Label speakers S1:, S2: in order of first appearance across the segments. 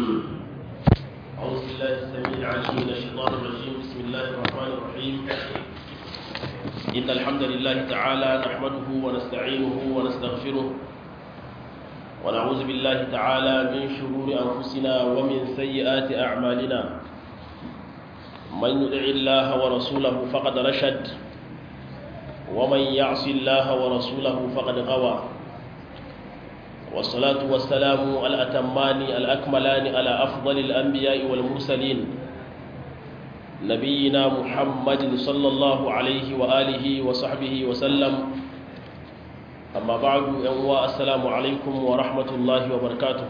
S1: أعوذ بالله السميع العليم من الشيطان الرجيم بسم الله الرحمن الرحيم إن الحمد لله تعالى نحمده ونستعينه ونستغفره ونعوذ بالله تعالى من شرور أنفسنا ومن سيئات أعمالنا من يدع الله ورسوله فقد رشد ومن يعص الله ورسوله فقد غوى والصلاة والسلام الأتمان الأكملان على أفضل الأنبياء والمرسلين نبينا محمد صلى الله عليه وآله وصحبه وسلم أما بعد أنواء السلام عليكم ورحمة الله وبركاته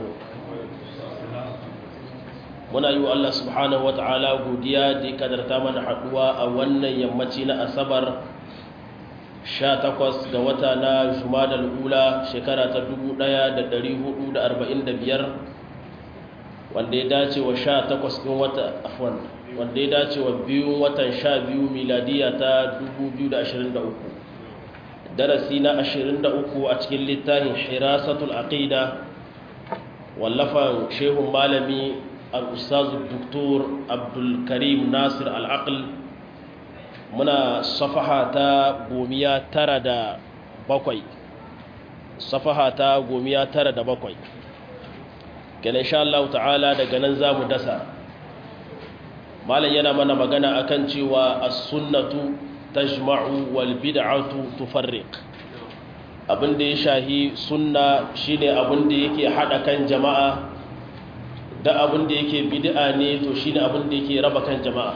S1: muna yi wa Allah subhanahu wata'ala godiya da ya kadarta mana haɗuwa a wannan yammaci na asabar 18 ga wata na jumadal ula shekara ta 1445 wanda ya dace wa 18 ɗin wata afwan wanda ya dace wa biyun watan 12 miladiya ta 2023 darasi na 23 a cikin littafin hirasatul aqida wallafan shehun malami al-ustaz doktor abdul karim nasir al-aql muna safaha ta gomiya tara da bakwai safaha ta gomiya tara da bakwai gane insha Allah ta'ala daga nan za mu dasa malam yana mana magana akan cewa as-sunnatu tajma'u wal bid'atu tufarriq abinda ya shahi sunna shine abinda yake hada kan jama'a da abinda yake bid'a ne to shine abinda yake raba kan jama'a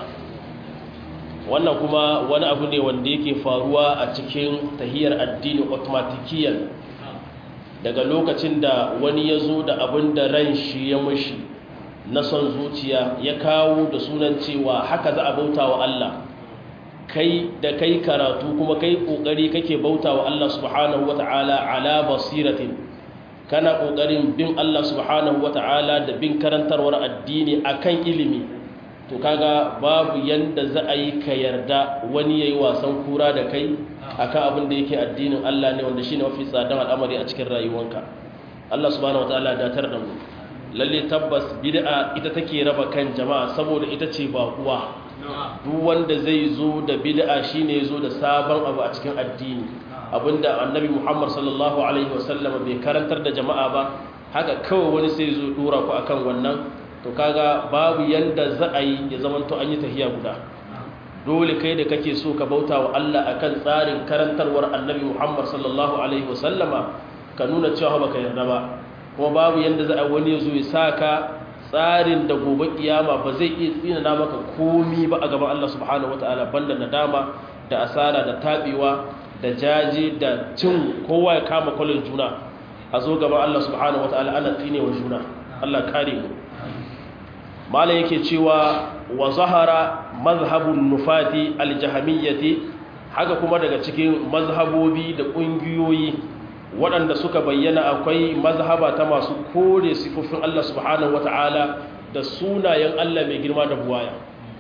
S1: wannan kuma wani abu ne wanda yake faruwa a cikin tahiyar addini automatikiyan daga lokacin da wani ya zo da abin da ran shi ya mushi na son zuciya ya kawo da sunan cewa haka za a bauta wa Allah kai da kai karatu kuma kai kokari kake bauta wa Allah subhanahu wata'ala ala basiratin kana kokarin bin Allah subhanahu wata'ala da bin karantarwar addini akan ilimi to kaga babu yanda za a yi ka yarda wani yayi wasan kura da kai akan abin da yake addinin Allah ne wanda shine mafi tsadan al'amari a cikin rayuwanka Allah subhanahu wataala ya datar da mu lalle tabbas bid'a ita take raba kan jama'a saboda ita ce ba uwa duk wanda zai zo da bid'a shine zo da sabon abu a cikin addini abinda annabi Muhammad sallallahu alaihi wasallam bai karantar da jama'a ba haka kawai wani sai zo dora ku akan wannan to kaga babu yanda za a yi ya zama to an yi tahiya guda dole kai da kake so ka bauta wa Allah akan tsarin karantarwar annabi Muhammad sallallahu alaihi wasallama ka nuna cewa baka yarda ba kuma babu yanda za a wani ya zo ya saka tsarin da gobe kiyama ba zai iya tsina maka komi ba a gaban Allah subhanahu wataala banda nadama da asara da tabewa da jaje da cin kowa ya kama kwalin juna a zo gaban Allah subhanahu wataala ana tsine wa juna Allah kare mu mala yake cewa wa zahara mazhabun nufati aljahamiyyati haka kuma daga cikin mazhabobi da ƙungiyoyi waɗanda suka bayyana akwai mazhaba ta masu kore sifofin Allah subhanahu wata'ala da sunayen Allah mai girma da buwaya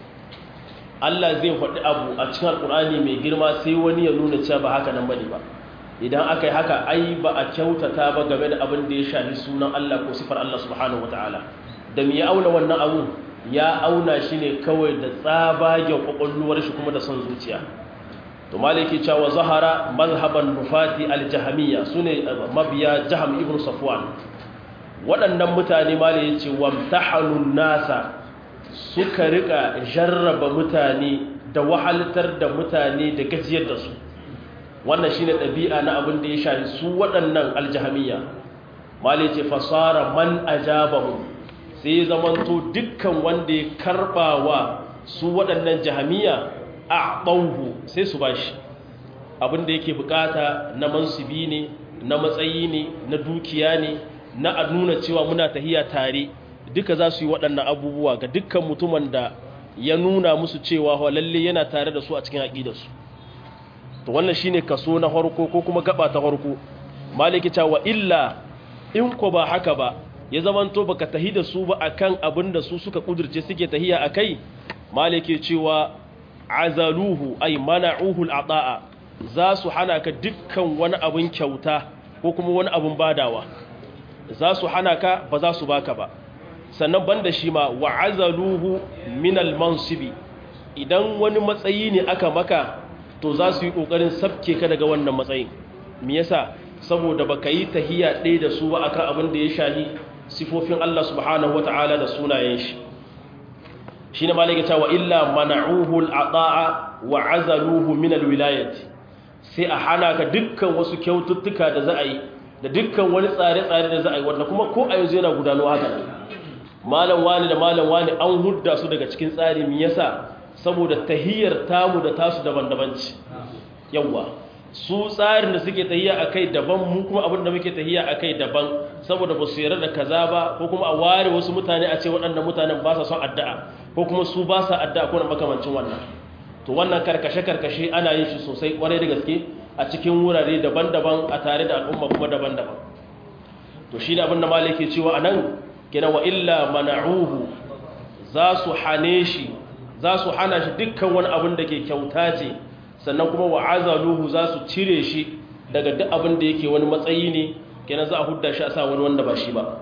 S1: Allah zai faɗi abu a cikin alƙur'ani mai girma sai wani ya nuna cewa ba haka nan bane ba idan aka yi haka ai ba a kyautata ba game da abin da ya shafi sunan Allah ko sifar Allah subhanahu wata'ala da mu ya auna wannan abu ya auna shi ne kawai da tsabagen kwakwalluwar shi kuma da son zuciya to maliki cewa zahara mazhaban nufati aljahamiya su ne mabiya jaham ibn safwan waɗannan mutane mali ya ce wamtahanun nasa suka rika jarraba mutane da wahaltar da mutane da gajiyar da su wannan shine ɗabi'a na abin da ya shafi su waɗannan aljahamiya mali ce fasara man ajabahu sai zamanto dukkan wanda ya karba wa su waɗannan jahamiya a ɓauhu sai su ba shi abinda yake bukata na mansubi ne na matsayi ne na dukiya ne na a nuna cewa muna tahiya tare duka za su yi waɗannan abubuwa ga dukkan mutumin da ya nuna musu cewa lalle yana tare da su a cikin aƙidarsu to wannan shine kaso na farko ko kuma gaba ta farko maliki cewa illa in ko ba haka ba ya zamanto baka tahi da su ba akan abin da su suka kudurce suke tahiya akai malike cewa azaluhu ay mana'uhu al'ata'a za su hana ka dukkan wani abin kyauta ko kuma wani abin badawa za su hana ka ba za su baka ba sannan banda shi ma wa'azaluhu min al-mansibi idan wani matsayi ne aka maka to za su yi kokarin sabke ka daga wannan matsayin me yasa saboda baka yi tahiyya ɗaya da su ba akan abin da ya shahi sifofin Allah subhanahu wata'ala da sunayen shi shine malaka cewa illa mana'uhu al-ata'a wa 'azaluhu min al-wilayati sai a hana ka dukkan wasu kyaututtuka da za a yi da dukkan wani tsare-tsare da za a yi wanda kuma ko a yanzu yana gudanuwa haka malam wani da malam wani an hudda su daga cikin tsari me yasa saboda tahiyar tamu da tasu daban-daban ce yawa su tsarin da suke tahiya akai daban mu kuma abin da muke tahiya akai daban saboda ba su yarda da kaza ba ko kuma a ware wasu mutane a ce waɗannan mutanen ba sa son addu'a ko kuma su ba sa addu'a ko na makamancin wannan to wannan karkashe-karkashe ana yin shi sosai kwarai da gaske a cikin wurare daban-daban a tare da al'umma kuma daban-daban to shi ne abin da malai cewa a nan gina wa illa mana'uhu za su hane shi za su hana shi dukkan wani abin da ke kyauta ce sannan kuma wa azaluhu za su cire shi daga duk abin da yake wani matsayi ne kenan za a hudda shi a sa wani wanda ba shi ba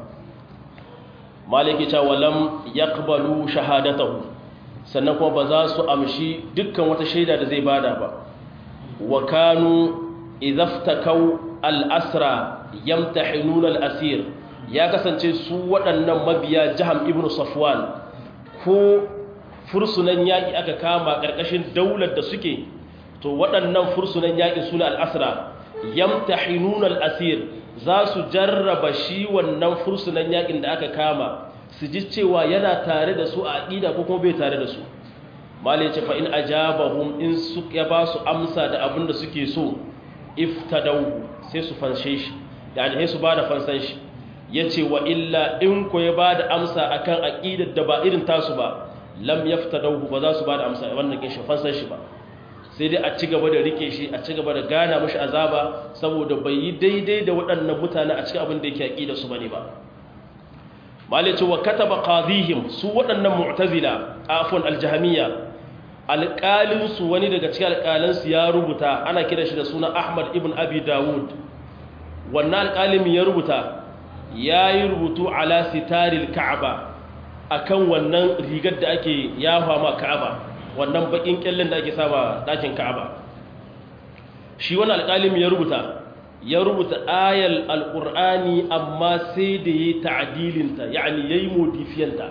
S1: malai cewa lam yaqbalu shahadatahu sannan kuma ba za su amshi dukkan wata shaida da zai bada ba wa kanu idhaftakau al-asra yamtahinuna al-asir ya kasance su waɗannan mabiya jaham ibnu safwan ko fursunan yaƙi aka kama ƙarƙashin daular da suke to waɗannan fursunan yaƙi suna al-asra yamtahinuna al-asir za su jarraba shi wannan fursunan yaƙin da aka kama su ji cewa yana tare da su a aƙida ko kuma bai tare da su malai ce fa'in a jabahun in su ya ba su amsa da abin da suke so iftadau sai su fanshe shi yani sai su ba da fansan shi ya ce wa illa in ko ya ba da amsa a kan aƙidar da ba irin tasu ba lam yaftadau ba za su ba da amsa wannan kin shi fansan shi ba sai dai a ci gaba da rike shi a ci gaba da gana mashi azaba saboda bai yi daidai da waɗannan mutane a cikin abin da yake aƙidar su bane ba malice wa kataba qadihim su waɗannan mu'tazila afwan aljahmiya alƙalin su wani daga cikin alƙalin su ya rubuta ana kira shi da suna Ahmad ibn Abi Dawud wannan alƙalin ya rubuta yayi rubutu ala sitaril Ka'aba akan wannan rigar da ake yafa ma Ka'aba wannan bakin kyallin da ake saba dakin Ka'aba shi wannan alƙalin ya rubuta ya rubuta ayal alƙur'ani amma sai da ya yi ta'adilinta yani ya yi modifiyanta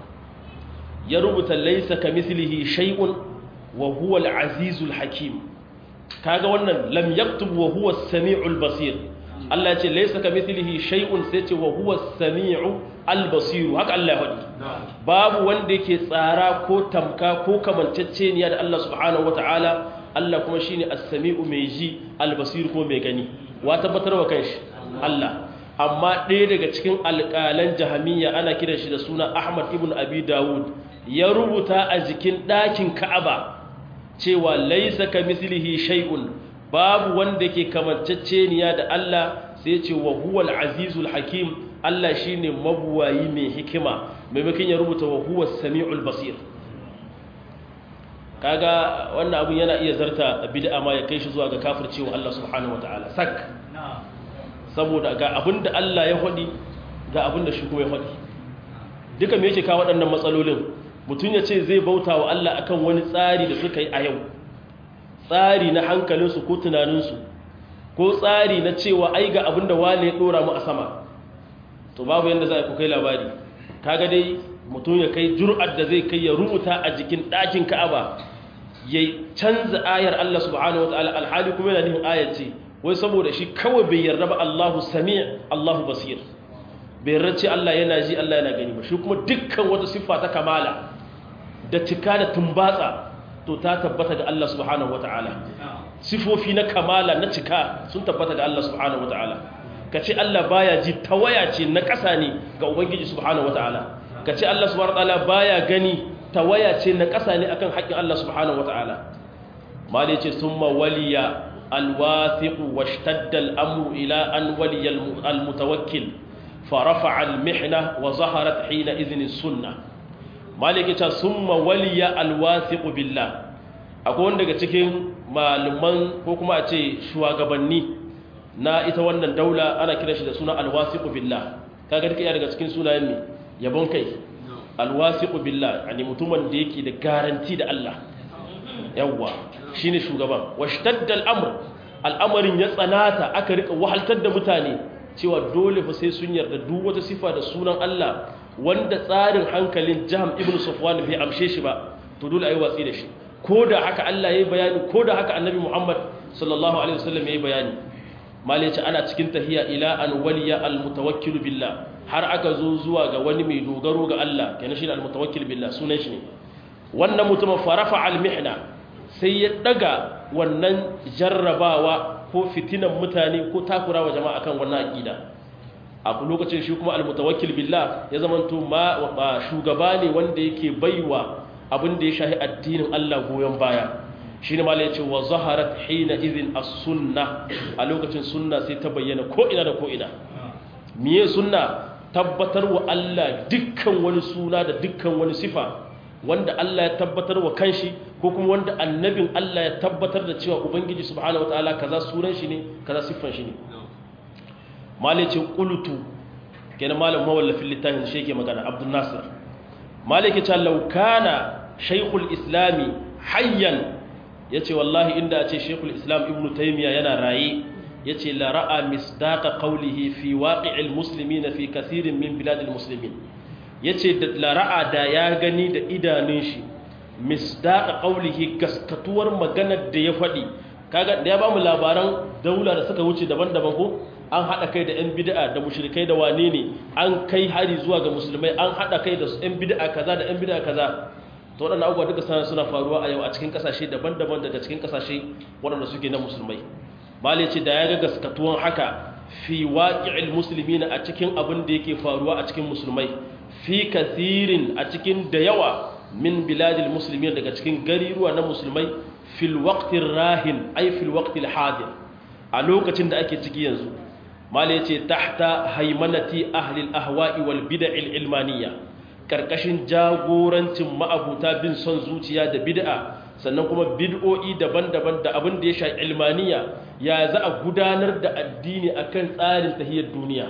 S1: ya rubuta laisa ka mislihi shay'un wa huwa al-azizul hakim kaga wannan lam yaktub wa huwa as-sami'ul basir Allah ya ce laisa ka mislihi shay'un sai ce wa huwa as-sami'u al-basir haka Allah ya faɗi babu wanda yake tsara ko tamka ko kamanceceniya da Allah subhanahu wataala Allah kuma shine as-sami'u mai ji al-basir ko mai gani wa tabbatar wa kanshi Allah amma ɗaya daga cikin alƙalan jahamiyya ana kiran shi da suna Ahmad ibn Abi Dawud ya rubuta a jikin ɗakin Ka'aba cewa laisa ka mislihi shay'un babu wanda ke kamanceceniya da Allah sai ce wa huwal azizul hakim Allah shine mabuwayi mai hikima maimakon ya rubuta wa huwa samiul basir kaga wannan abin yana iya zarta bid'a ma ya kai shi zuwa ga kafircewa Allah subhanahu wataala sak saboda ga abinda Allah ya faɗi ga abinda shi kuma ya faɗi duka me yake kawo waɗannan matsalolin mutum ya ce zai bauta wa Allah akan wani tsari da suka yi a yau tsari na hankalinsu ko tunaninsu ko tsari na cewa ai ga abinda wale ya ɗora mu a sama to babu yadda za a ku kai labari kaga dai mutum ya kai jur'ar da zai kai ya rubuta a jikin ɗakin ka'aba ya canza ayar Allah subhanahu wataala alhali kuma yana nufin ayar ce wai saboda shi kawai bai yarda ba Allahu sami' Allahu basir bai yarda ce Allah yana ji Allah yana gani ba shi kuma dukkan wata siffa ta kamala da cika da tumbatsa to ta tabbata ga Allah subhanahu wataala sifofi na kamala na cika sun tabbata ga Allah subhanahu wataala kace Allah baya ji tawaya ce na ƙasa ne ga ubangiji subhanahu wataala ka ce Allah subhanahu wataala baya gani tawaya ce na ƙasa ne akan haƙƙin Allah subhanahu wataala mali ce summa waliya alwathiq washtadda al-amru ila an waliya al-mutawakkil fa rafa'a al-mihna wa zaharat hina idhni sunnah mali ce summa waliya alwathiq billah akwai wanda daga cikin malaman ko kuma a ce shugabanni na ita wannan daula ana kira shi da suna alwathiq billah kaga duka daga cikin sunayen ne yabon kai alwasiqu billah yani mutumin da yake da garanti da Allah yawwa shine shugaban washtadda al'amr al'amarin ya tsanata aka rika wahaltar da mutane cewa dole fa sai sun yarda duk wata sifa da sunan Allah wanda tsarin hankalin Jahm ibn Safwan bai amshe shi ba to dole ayi watsi da shi ko da haka Allah yayi bayani ko da haka Annabi Muhammad sallallahu alaihi wasallam yayi bayani malice ana cikin tahiya ila an waliya al mutawakkil billah har aka zo zuwa ga wani mai dogaro ga Allah kenan shi al mutawakkil billah sunan shi ne wannan mutumin farafa al mihna sai ya daga wannan jarrabawa ko fitinan mutane ko takurawa jama'a kan wannan aqida a lokacin shi kuma almutawakkil billah ya zamanto ma shugaba ne wanda yake baiwa abin da ya shahi addinin Allah goyon baya shine malai yace wa zaharat hina idhin as-sunnah a lokacin sunna sai ta bayyana ko ina da ko ina miye sunna tabbatar wa Allah dukkan wani suna da dukkan wani sifa wanda Allah ya tabbatar wa kanshi ko kuma wanda annabin Allah ya tabbatar da cewa ubangiji subhanahu wataala kaza sunan shi ne kaza siffan shi ne malike qultu kenan malam mawallafin littafin shi yake magana Abdul Nasir malike ta law kana shaykhul islami hayyan yace wallahi inda a ce shaykhul islam ibnu taymiya yana raye yace la ra'a misdaqa qawlihi fi waqi'il muslimina fi kathirin min biladil muslimin ya ce da lara'a da ya gani da idanun shi misdaƙa ƙaulihi gaskatuwar maganar da ya faɗi kaga da ya ba mu labaran daula da suka wuce daban-daban ko an haɗa kai da 'yan bid'a da mushrikai da wane ne an kai hari zuwa ga musulmai an haɗa kai da 'yan bid'a kaza da 'yan bid'a kaza to waɗannan abubuwa duka sanar suna faruwa a yau a cikin ƙasashe daban-daban daga cikin ƙasashe waɗanda suke na musulmai malai ce da ya ga gaskatuwan haka fi waƙi'il musulmi a cikin abin da yake faruwa a cikin musulmai fi kathirin a cikin da yawa min biladil musulmi daga cikin gariruwa na musulmai fil waqtir rahin ay fil waqtil hadir a lokacin da ake ciki yanzu mala yace tahta haimanati ahli al ahwa'i wal bid'il ilmaniyya karkashin jagorancin ma'abuta bin son zuciya da bid'a sannan kuma bid'o'i daban-daban da abin da ya sha ilmaniya ya za a gudanar da addini akan tsarin tahiyar duniya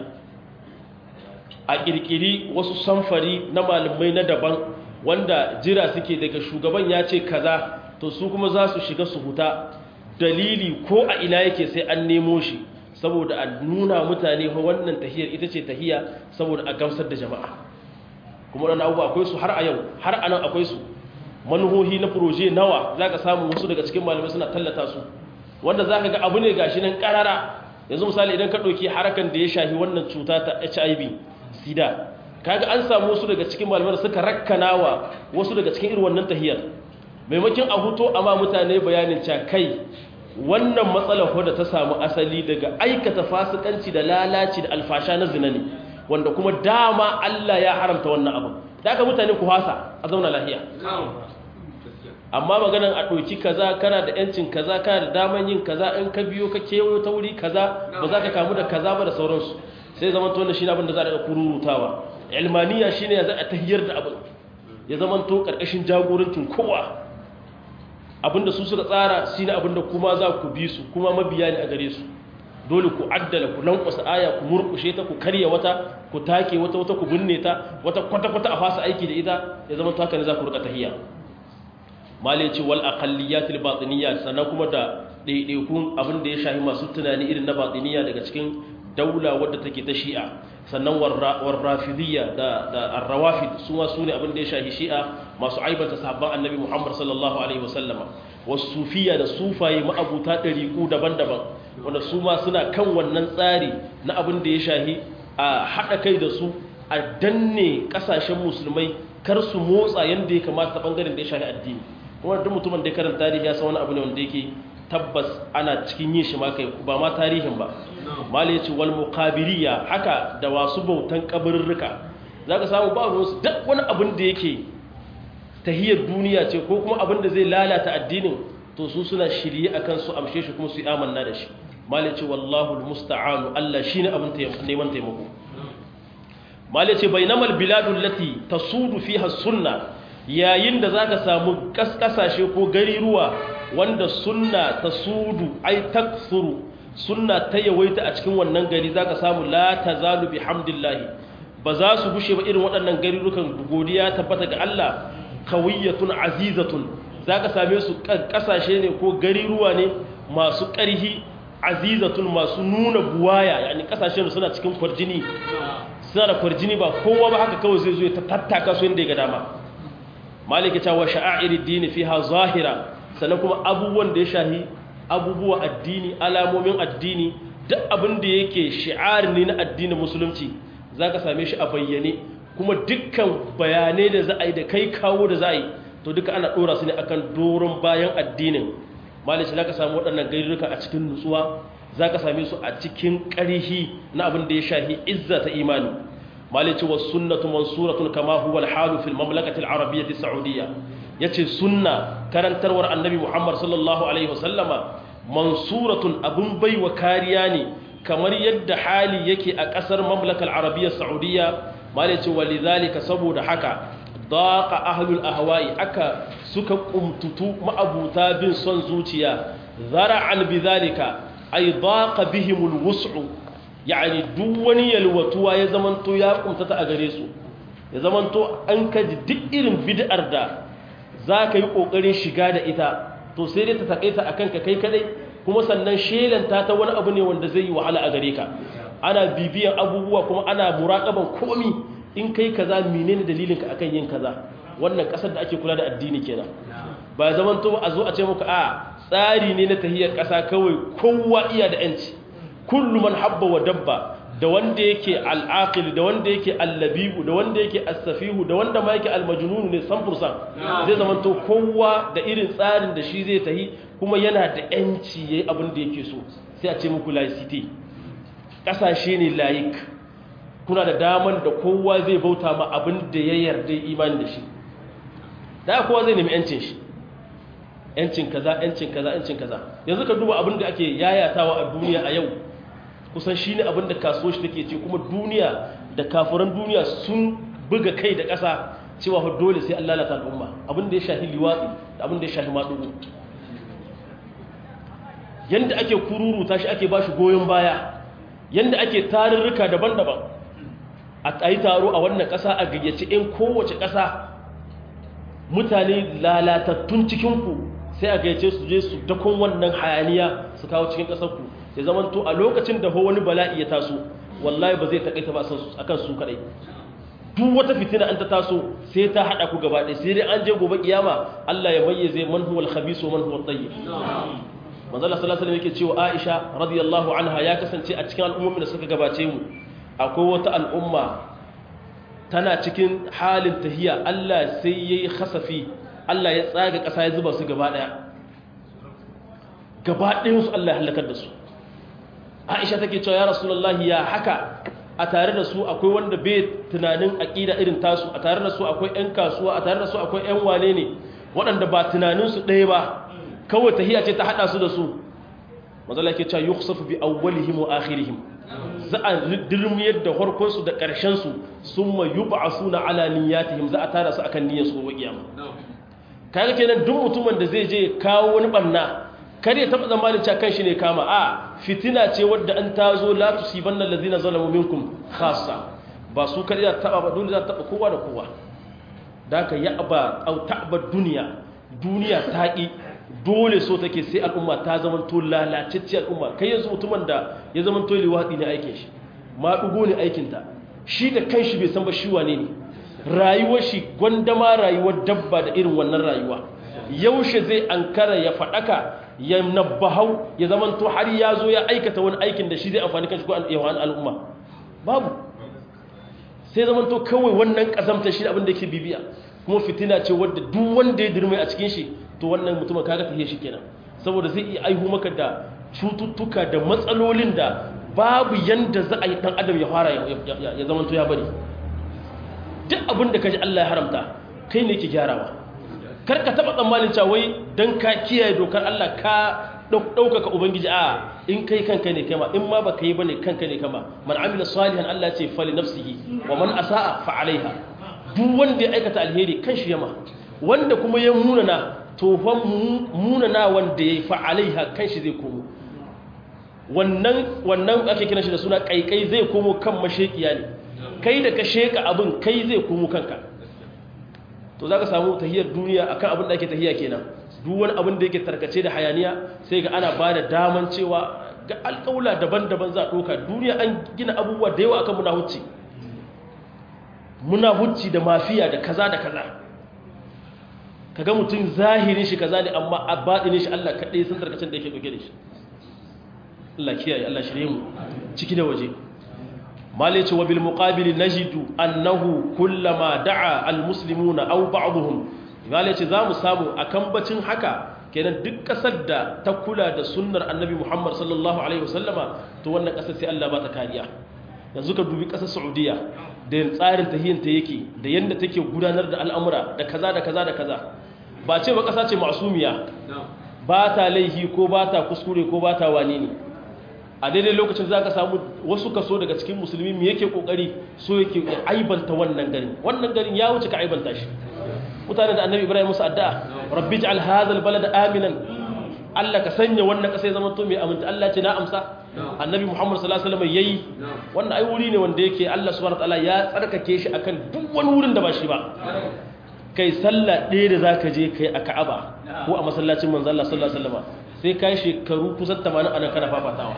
S1: a kirkiri wasu samfari na malamai na daban wanda jira suke daga shugaban ya ce kaza to su kuma za su shiga su huta dalili ko a ina yake sai an nemo shi saboda a nuna mutane fa wannan tahiyar ita ce tahiya saboda a gamsar da jama'a kuma waɗannan abubuwa akwai su har a yau har a nan akwai su manuhohi na proje nawa za ka samu wasu daga cikin malamai suna tallata su wanda za ka ga abu ne gashi nan ƙarara yanzu misali idan ka ɗauki harakan da ya shafi wannan cuta ta hiv sida kaga an samu wasu daga cikin malamai suka rakkanawa wasu daga cikin irin wannan tahiyar maimakon a huto amma mutane bayanin cewa kai wannan matsalar wadda ta samu asali daga aikata fasikanci da lalaci da alfasha na zina ne wanda kuma dama Allah ya haramta wannan abu da aka mutane ku hasa a zauna lahiya amma maganan a ɗauki kaza kana da yancin kaza kana da daman yin kaza in ka biyo ka kewayo ta wuri kaza ba za ka kamu da kaza ba da sauransu sai zama to wannan shine abin da za a daga kururutawa ilmaniya shine ya za a tahiyar da abin ya zama to karkashin jagorancin kowa abinda su suka tsara shine abinda kuma za ku bi su kuma mabiya ne a gare su dole ku addala ku lankwasa aya ku murkushe ta ku karya wata ku take wata wata ku binne ta wata kwata kwata a fasa aiki da ita ya zama to haka ne za ku rika tahiyya malai ce wal aqalliyatil batiniyya sannan kuma da daidaikun abin da ya shahi masu tunani irin na batiniyya daga cikin daula wadda take ta shi'a sannan warrafidiyya da da arrawafid su ma sune abin da ya shahi shi'a masu aibata sahabban annabi Muhammad sallallahu alaihi wasallam wasufiyya da sufaye ma'abuta dariku daban-daban wanda su ma suna kan wannan tsari na abin da ya shahi a hada kai da su a danne kasashen musulmai kar su motsa yanda ya kamata ta bangaren da ya shahi addini kuma duk mutumin da ya karanta tarihi ya san wani abu ne wanda yake tabbas ana cikin yin shi ma kai ba ma tarihin ba malai ce wal muqabiriya haka da wasu bautan kabarurruka zaka samu ba ruwan su duk wani abin da yake tahiyar duniya ce ko kuma abin da zai lalata addinin to su suna shirye akan su amshe shi kuma su yi amanna da shi malai ce wallahu almusta'anu Allah shine abin neman taimako malai ce bainamal biladul lati tasudu fiha sunna yayin da zaka samu kaskasashe ko gariruwa wanda sunna ta sudu ai taksuru sunna ta yawaita a cikin wannan gari zaka samu la tazalu bihamdillahi ba za su gushe ba irin waɗannan garurukan godiya tabbata ga Allah kawiyatun azizatun za ka same su ƙasashe ne ko gariruwa ne masu ƙarhi azizatun masu nuna buwaya yani ƙasashen suna cikin kwarjini suna da kwarjini ba kowa ba haka kawai zai zo ta tattaka su inda ya ga dama maliki ta wa sha'air dini fiha zahira sannan kuma abubuwan da ya shahi abubuwa addini alamomin addini duk abin da yake shi'ar ne na addinin musulunci zaka same shi a bayyane kuma dukkan bayanai da za a yi da kai kawo da za a yi to duka ana dora su ne akan doron bayan addinin maliki zaka samu waɗannan gairuka a cikin nutsuwa zaka same su a cikin ƙarhi na abin da ya shahi izza ta imani malici wa sunnatu mansuratun kama huwa alhalu fil mamlakati al-arabiyyah saudiyya yace sunna karantarwar annabi Muhammad sallallahu alaihi wasallama mansuratun abun baiwa kariya ne kamar yadda hali yake a kasar mamlakar arabiyyah saudiyya malici walidhalika saboda haka daqa ahlul ahwa'i aka suka kumtutu ma'abuta bin son zuciya zara'an bidhalika ay daqa bihimul wus'u yani duk wani yalwatuwa ya zamanto ya kumtata a gare su ya zamanto an kaji duk irin bid'ar da za ka yi ƙoƙarin shiga da ita to sai dai ta taƙaita a kanka kai kadai kuma sannan shelanta ta wani abu ne wanda zai yi wahala a gare ka ana bibiyan abubuwa kuma ana muraƙaban komi in kai kaza menene dalilinka akan yin kaza wannan ƙasar da ake kula da addini kenan ba zamanto a zo a ce muka a tsari ne na tahiyar ƙasa kawai kowa iya da 'yanci kullu man habba wa dabba da wanda yake al'aqil da wanda yake allabibu da wanda yake as-safihu da wanda ma yake al-majnun ne samfursan zai zama to kowa da irin tsarin da shi zai tahi kuma yana da yanci yayi abin da yake so sai a ce muku laicity kasashe ne laik kuna da daman da kowa zai bauta ma abin da ya yarda imani da shi da kowa zai nemi yancin shi yancin kaza yancin kaza yancin kaza yanzu ka duba abin da ake yayatawa a duniya a yau kusan shi ne abinda kasuwar shi take ce kuma duniya da kafuran duniya sun buga kai da ƙasa cewa fa dole sai an lalata al'umma abinda ya shahi liwatsi da abinda ya shahi maɗugu yanda ake kururuta shi ake bashi goyon baya yanda ake tarurruka daban-daban a yi taro a wannan ƙasa a gayyaci 'yan kowace ƙasa mutane lalatattun cikinku sai a gayyace su je su dakon wannan hayaniya su kawo cikin ƙasarku ya zama to a lokacin da wani bala'i ya taso wallahi ba zai taƙaita ba akan su kaɗai duk wata fitina an ta taso sai ta haɗa ku gaba ɗaya sai dai an je gobe kiyama Allah ya mayyaze man huwal khabisu man huwal tayyib manzo Allah sallallahu alaihi yake cewa Aisha radiyallahu anha ya kasance a cikin al'ummomin da suka gabace mu akwai wata al'umma tana cikin halin tahiya Allah sai yayi khasafi Allah ya tsaga ƙasa ya zuba su gaba ɗaya gaba ɗayan su Allah ya halakar da su aisha take cewa ya rasulullahi ya haka a tare da su akwai wanda bai tunanin aƙida irin tasu a tare da su akwai 'yan kasuwa a tare da su akwai 'yan wane ne waɗanda ba tunaninsu ɗaya ba kawai tahiya ce ta haɗa su da su mazala ke cewa yukhsafu bi awwalihim wa akhirihim za a dirmiyar da farkonsu da ƙarshensu sun ma yub'asuna ala niyyatihim za a tara su akan niyyar su gobe kiyama kaga kenan duk mutumin da zai je kawo wani barna kar ya taba zamanin cewa kanshi ne kama a fitina ce wadda an tazo la tusibanna allazina zalamu minkum khassa ba su kar ya taba ba dole za ta taba kowa da kowa daka ya aba au ta'ba duniya duniya ta ki dole so take sai al'umma ta zama to lalacecce al'umma kai yanzu mutumin da ya zama to liwadi ne aikin shi ma dugo ne aikin ta shi da kanshi bai san ba shi wane ne rayuwar shi gwandama rayuwar dabba da irin wannan rayuwa yaushe zai ankara ya fadaka ya nabbahau ya zamanto har ya zo ya aikata wani aikin da shi zai amfani kan shi ko yawan al'umma babu sai zamanto kawai wannan kazamta shi abin da yake bibiya kuma fitina ce wadda duk wanda ya dirmai a cikin shi to wannan mutumin kaga tafiye shi kenan saboda zai iya aihu maka da cututtuka da matsalolin da babu yanda za a yi dan adam ya fara ya zamanto ya bari duk abin da kaji Allah ya haramta kai ne ke gyarawa kar ka taba tsammanin cewa wai dan ka kiyaye dokar Allah ka ɗaukaka ubangiji a in kai kanka ne kama in ma baka yi bane kanka ne kama man amila salihan Allah ce fali nafsihi wa man asaa fa alaiha duk wanda ya aikata alheri kan shi yama wanda kuma ya munana to fa munana wanda ya fa alaiha kan shi zai komo wannan wannan ake kiran shi da suna kaikai zai komo kan mashekiya ne kai da ka sheka abin kai zai komo kanka to za ka samu tahiyar duniya akan abin da ake tahiya kenan duk wani abin da yake tarkace da hayaniya sai ga ana ba da daman cewa ga alƙawla daban-daban za a ɗauka duniya an gina abubuwa da yawa akan muna hucci muna hucci da mafiya da kaza da kaza kaga mutum zahirin shi kaza ne amma a baɗinin shi Allah kaɗai sun tarkacin da yake ɗauke da shi Allah kiyaye Allah shirye mu ciki da waje malice wa bil muqabil najidu annahu kullama da'a al muslimuna aw ba'dhum malice zamu samu akan bacin haka kenan duk kasar da ta kula da sunnar annabi Muhammad sallallahu alaihi wasallama to wannan kasar sai Allah ba ta kariya yanzu ka dubi kasar Saudiya da tsarin tahiyyanta yake da yanda take gudanar da al'amura da kaza da kaza da kaza ba ce ba kasa ce masumiya ba ta laihi ko ba ta kuskure ko ba ta wani ne a daidai lokacin za ka samu wasu kaso daga cikin musulmi mu yake kokari so yake aibanta wannan garin wannan garin ya wuce ka aibanta shi mutane da annabi ibrahim musu addu'a rabbi ij'al hadha albalada aminan Allah ka sanya wannan kasa ya zama to mai aminta Allah ce na amsa annabi muhammad sallallahu alaihi wasallam yayi wannan ai wuri ne wanda yake Allah subhanahu wataala ya tsarkake shi akan duk wani wurin da ba shi ba kai sallah ɗaya da zaka je kai a Ka'aba ko a masallacin manzo Allah sallallahu alaihi wasallam sai kai shekaru kusan 80 ana kana fafatawa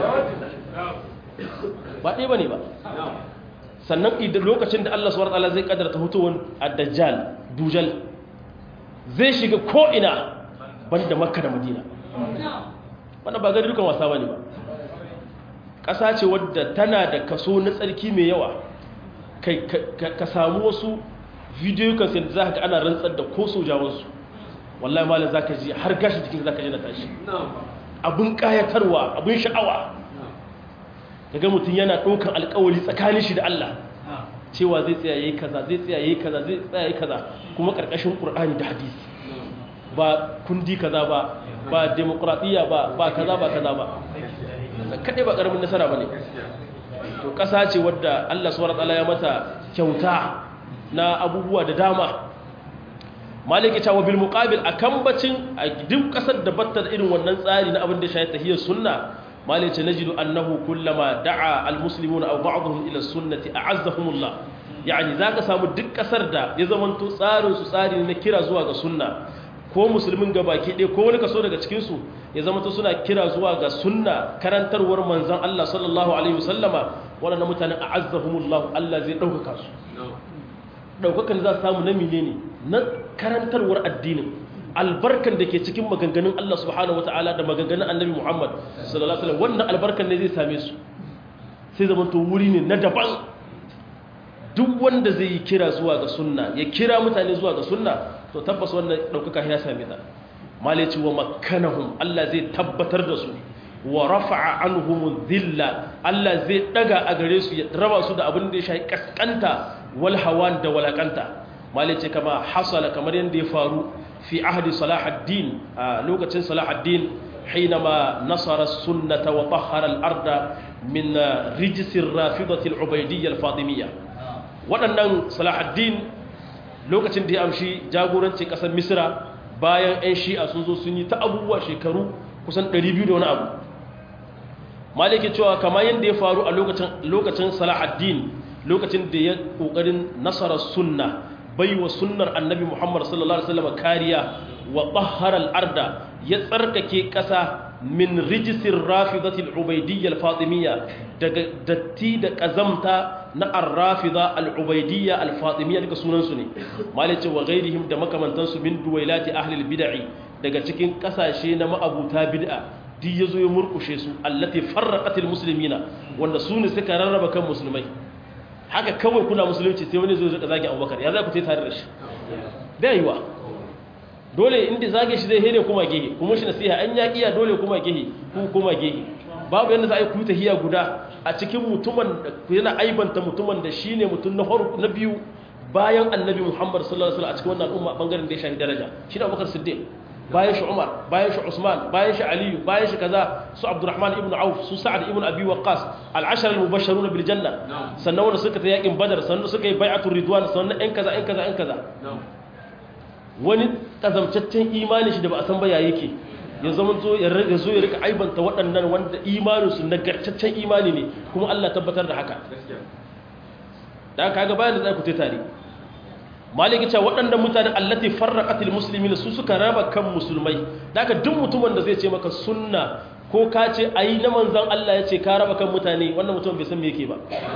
S1: ba ɗaya bane ba sannan idan lokacin da Allah subhanahu wataala zai kaddara ta hutuwan ad-dajjal dujal zai shiga ko ina banda makka da madina wannan ba gari dukan wasa bane ba ƙasa ce wadda tana da kaso na tsarki mai yawa ka samu wasu bidiyo kan sai za ka ana rantsar da ko sojawansu wallahi malam za ka ji har gashi jikin za ka ji na tashi abin ƙayatarwa abin sha'awa daga mutum yana ɗaukan alƙawali tsakanin shi da Allah cewa zai tsaya yayi kaza zai tsaya yayi kaza zai tsaya yayi kaza kuma ƙarƙashin Qur'ani da hadisi ba kundi kaza ba ba demokradiyya ba ba kaza ba kaza ba kadai ba karamin nasara bane to ƙasa ce wadda Allah subhanahu wataala ya mata kyauta na abubuwa da dama maliki cewa bil muqabil akan bacin a duk kasar da batta da irin wannan tsari na abin da shayi tahiyar sunna maliki najidu annahu kullama da'a al muslimuna aw ba'dhum ila sunnati a'azzahumullah yani zaka samu duk kasar da ya zamanto tsarin su tsari na kira zuwa ga sunna ko musulmin gabaki ɗaya ko wani kaso daga cikin su ya zamanto suna kira zuwa ga sunna karantarwar manzon Allah sallallahu alaihi wasallama wannan mutanen a'azzahumullah Allah zai dauka su ɗaukakan za su samu na ne na karantarwar addinin albarkan da ke cikin maganganun Allah subhanahu wa ta'ala da maganganun annabi Muhammad sallallahu alaihi wasallam wannan albarkan ne zai same su sai zama to wuri ne na daban duk wanda zai yi kira zuwa ga sunna ya kira mutane zuwa ga sunna to tabbas wannan ɗaukaka ya same ta malaci wa makkanahum Allah zai tabbatar da su wa rafa'a anhum dhilla Allah zai daga a gare su ya raba su da abin da ya shafi kaskanta wal hawan da walakanta malice kama hasala kamar yadda ya faru fi ahdi salahuddin a lokacin salahuddin حينما نصر السنة وطهر الأرض من رجس الرافضة العبيدية الفاطمية waɗannan salahuddin lokacin da ya amshi jagoranci ƙasar misra bayan 'yan shi'a sun zo sun yi ta abubuwa shekaru kusan 200 da wani abu maliki cewa kamar yadda ya faru a lokacin salahuddin lokacin da ya kokarin nasarar sunna bai wa sunnar annabi muhammad sallallahu alaihi wasallam kariya wa tahharal arda ya tsarkake kasa min rijisin rafidatil ubaidiyya al-fatimiyya daga datti da kazamta na ar-rafida al-ubaidiyya al-fatimiyya daga sunan su ne malice wa ghairihim da makamantan su min duwailati ahli al-bid'i daga cikin kasashe na ma'abuta bid'a duk yazo ya murkushe su allati farraqatil muslimina wanda su ne suka rarraba kan musulmai haka kawai kuna musulunci sai wani zo zai zage abubakar ya za ku ce tare da shi bai yiwa dole inda zage shi zai hene kuma gehe kuma shi nasiha an ya kiya dole kuma gehe ku kuma gehe babu yadda za a yi ku tahiya guda a cikin mutumin da yana aibanta mutumin da shine mutum na farko na biyu bayan annabi muhammad sallallahu alaihi wasallam a cikin wannan al'umma bangaren da ya shafi daraja shine abubakar siddiq bayan shi Umar bayan shi Usman bayan shi Aliyu bayan shi kaza su Abdurrahman ibn Auf su Sa'ad ibn Abi Waqqas al-ashara al-mubashshirun bil janna sannan wanda suka ta yakin Badar sannan suka yi bai'atul ridwan sannan ɗan kaza ɗan kaza ɗan kaza wani kazamcaccen imani shi da ba a san ba ya yake ya zama zo ya rage zo ya rika aibanta waɗannan wanda imanin su nagartaccen imani ne kuma Allah tabbatar da haka da kaga bayan da za ku tare maliki cewa waɗannan mutanen allati farraqatil muslimin su suka raba kan musulmai daga duk mutumin da zai ce maka sunna ko ka ce ayi na manzon Allah ya ce ka raba kan mutane wannan mutum bai san me yake ba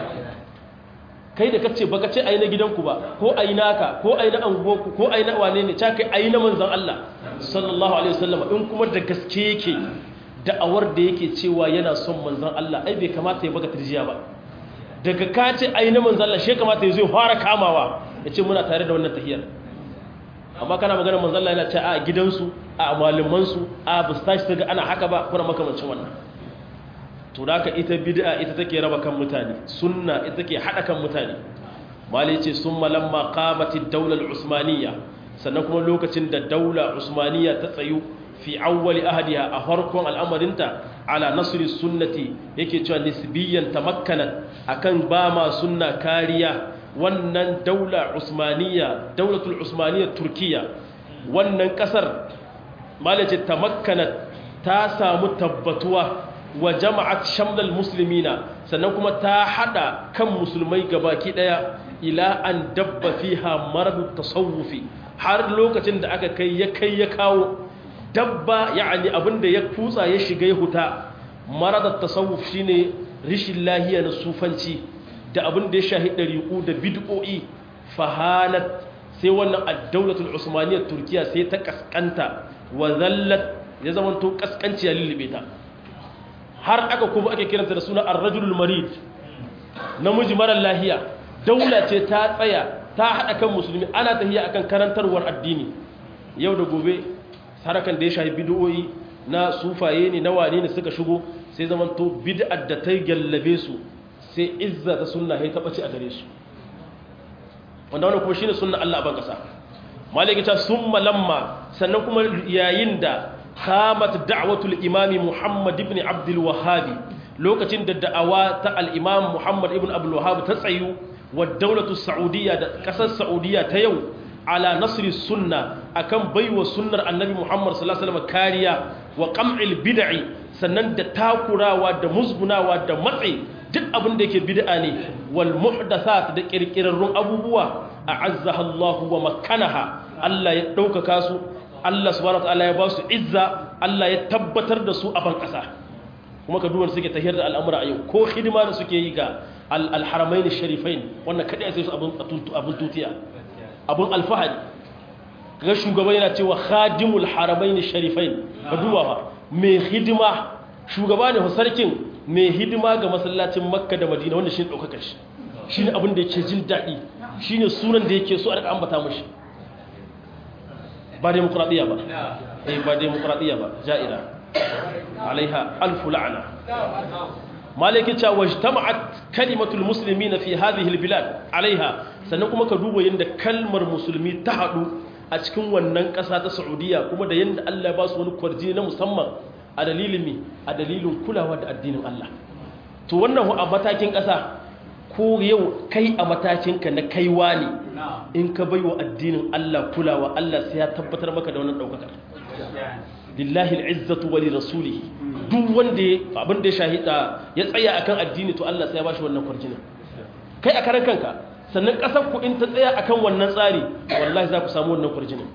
S1: kai da kace baka ce ayi na gidanku ba ko ayi naka ko ayi na anguwarku ko ayi na wane ne ta kai ayi na manzon Allah sallallahu alaihi wasallam in kuma da gaske yake da'awar da yake cewa yana son manzon Allah ai bai kamata ya baka tirjiya ba daga ka ce ai na manzon Allah shi kamata ya zo fara kamawa ya ce muna tare da wannan tahiyar amma kana magana manzon Allah yana ce a gidansu a malamansu a bustashi ta ga ana haka ba kuma makamancin wannan to da ita bid'a ita take raba kan mutane sunna ita take hada kan mutane malai ce summa lamma qamatid daular usmaniyya sannan kuma lokacin da daula usmaniyya ta tsayu fi awwali ahadiha a farkon al'amarinta ala nasri sunnati yake cewa nisbiyan tamakkanat akan ba ma sunna kariya wannan daula usmaniyya daulatul usmaniyya turkiya wannan kasar malai ce tamakkanat ta samu tabbatuwa wa jama'at shamlal muslimina sannan kuma ta hada kan musulmai gabaki daya ila an dabba fiha maradu tasawufi har lokacin da aka kai ya kai ya kawo dabba yani abinda ya kutsa ya shiga ya huta maradu tasawuf shine rishin lahiya na sufanci da abinda ya shahi dariku da bid'o'i fahanat sai wannan ad-daulatul usmaniyyah turkiya sai ta kaskanta wa zallat ya zamanto kaskanci ya lullube ta har aka kuma ake kiranta da suna ar-rajulul marid namiji marar lahiya daula ce ta tsaya ta hada kan musulmi ana tahiya akan karantarwar addini yau da gobe harakan da ya shafi bid'o'i na sufaye ne na wane ne suka shigo sai zaman to bid'ar da ta gallabe su sai izza ta sunna ya taba ci a gare su wanda wannan kuma shine sunna Allah a ban kasa malaka ta summa lamma sannan kuma yayin da qamat da'watul imami Muhammad ibn Abdul Wahhab lokacin da da'awa ta al-imam Muhammad ibn Abdul Wahhab ta tsayu wa daulatu Saudiya da kasar Saudiya ta yau ala nasri sunna akan baiwa sunnar annabi Muhammad sallallahu alaihi wasallam kariya wa qam'il bid'i sannan da takurawa da musgunawa da matsi duk abin da yake bid'a ne wal muhdathat da kirkirarrun abubuwa a'azzaha Allah wa makkanaha Allah ya ɗaukaka su Allah subhanahu wataala ya ba su izza Allah ya tabbatar da su a ban ƙasa kuma ka duwar suke tahiyar da al'amura a yau ko hidima da suke yi ga al-haramain sharifain wannan kadai sai su abun tutiya abun alfahari kaga shugaban yana cewa khadimul haramain sharifain ka duba ba mai hidima shugaba ne sarkin mai hidima ga masallacin makka da madina wanda shi ne ɗaukakar shi shi ne abin da yake jin daɗi shi ne sunan da yake so a ambata mashi ba demokuraɗiyya ba eh ba demokuraɗiyya ba ja'ira alaiha alfu la'ana malaki ta wajtama'at kalimatul muslimina fi hadhihi albilad alaiha sannan kuma ka duba yanda kalmar musulmi ta hadu a cikin wannan ƙasa ta Saudiya kuma da yanda Allah ya ba su wani kwarji na musamman a dalilin mi a dalilin kulawa da addinin Allah to wannan a matakin ƙasa ko yau kai a matakinka na kaiwa ne in ka baiwa addinin Allah kulawa Allah sai ya tabbatar maka da wannan daukakar lillahi al'izzatu wa lirasulihi duk wanda abin da ya shahida ya tsaya akan addini to Allah sai ya bashi wannan kwarjinin kai a karan kanka sannan kasar ku in ta tsaya akan wannan tsari wallahi za ku samu wannan kwarjinin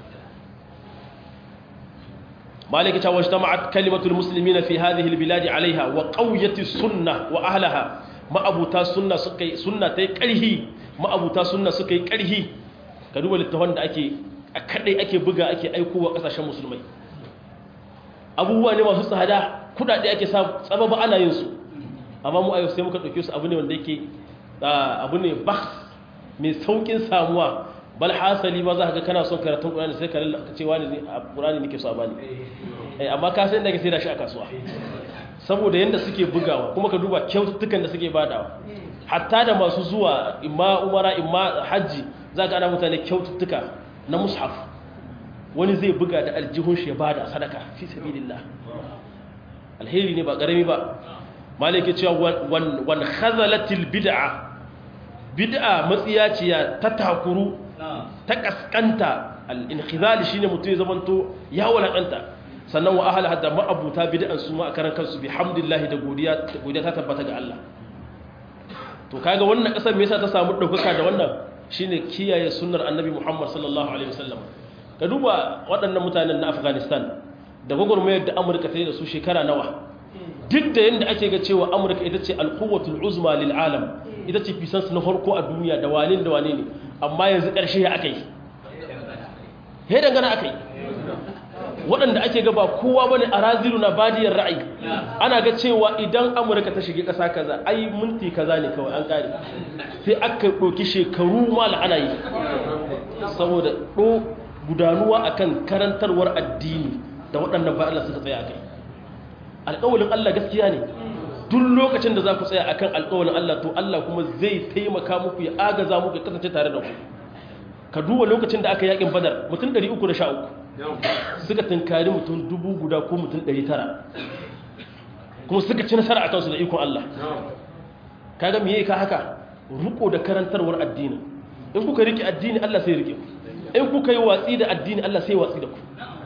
S1: مالك واجتمعت كلمة المسلمين في هذه البلاد عليها وقوية السنة وأهلها ما أبو تا سنة سكي سنة تكره ما أبو تا سنة سكي كره كدوبة للتوان أكي أكدي أكي بغا أكي أيكو وقساش مسلمي abubuwa ne masu tsada kudade ake sababa ana yin su amma mu a yau sai muka ɗauke su abu ne wanda yake abu ne baks mai saukin samuwa bal hasali ma za ka ga kana son karatun ƙurani sai ka ce wani ne a ƙurani nake so a bani amma ka san da ka sai da shi a kasuwa saboda yadda suke bugawa kuma ka duba kyaututtukan da suke badawa hatta da masu zuwa imma umara imma hajji za ka ana mutane kyaututtuka na mushaf wani zai buga da aljihun shi ya bada sadaka fi sabilillah alheri ne ba karami ba malike cewa wan khazalatil bid'a bid'a matsiyaciya ta takuru ta kaskanta al-inkhizal shine mutum ya zamanto ya walakanta sannan wa ahla hadda ma'abuta bid'an su ma karan kansu bihamdillah da godiya godiya ta tabbata ga Allah to kaga wannan kasar me yasa ta samu daukaka da wannan shine kiyaye sunnar annabi Muhammad sallallahu alaihi wasallam ka duba waɗannan mutanen na Afghanistan da gwagwarmayar da Amurka ta yi da su shekara nawa duk da yanda ake ga cewa Amurka ita ce alquwwatul uzma lil alam ita ce fisansu na farko a duniya da wane da wane ne amma yanzu ƙarshe ya akai he dangana akai waɗanda ake gaba kowa bane a raziru na badiyar ra'ayi ana ga cewa idan amurka ta shige ƙasa kaza ai minti kaza ne kawai an ƙare sai aka ɗauki shekaru ma ana yi saboda ɗo gudanuwa akan karantarwar addini da waɗannan ba Allah suka tsaya a kai alƙawalin Allah gaskiya ne duk lokacin da za ku tsaya akan alƙawalin Allah to Allah kuma zai taimaka muku ya agaza muku ya kasance tare da ku ka duba lokacin da aka yakin badar mutum 313 suka tunkari mutum dubu guda ko mutum 900 kuma suka ci nasara a kansu da ikon Allah kaga me ka haka ruko da karantarwar addini in kuka rike addini Allah sai rike ku in kuka yi watsi da addini Allah sai watsi da ku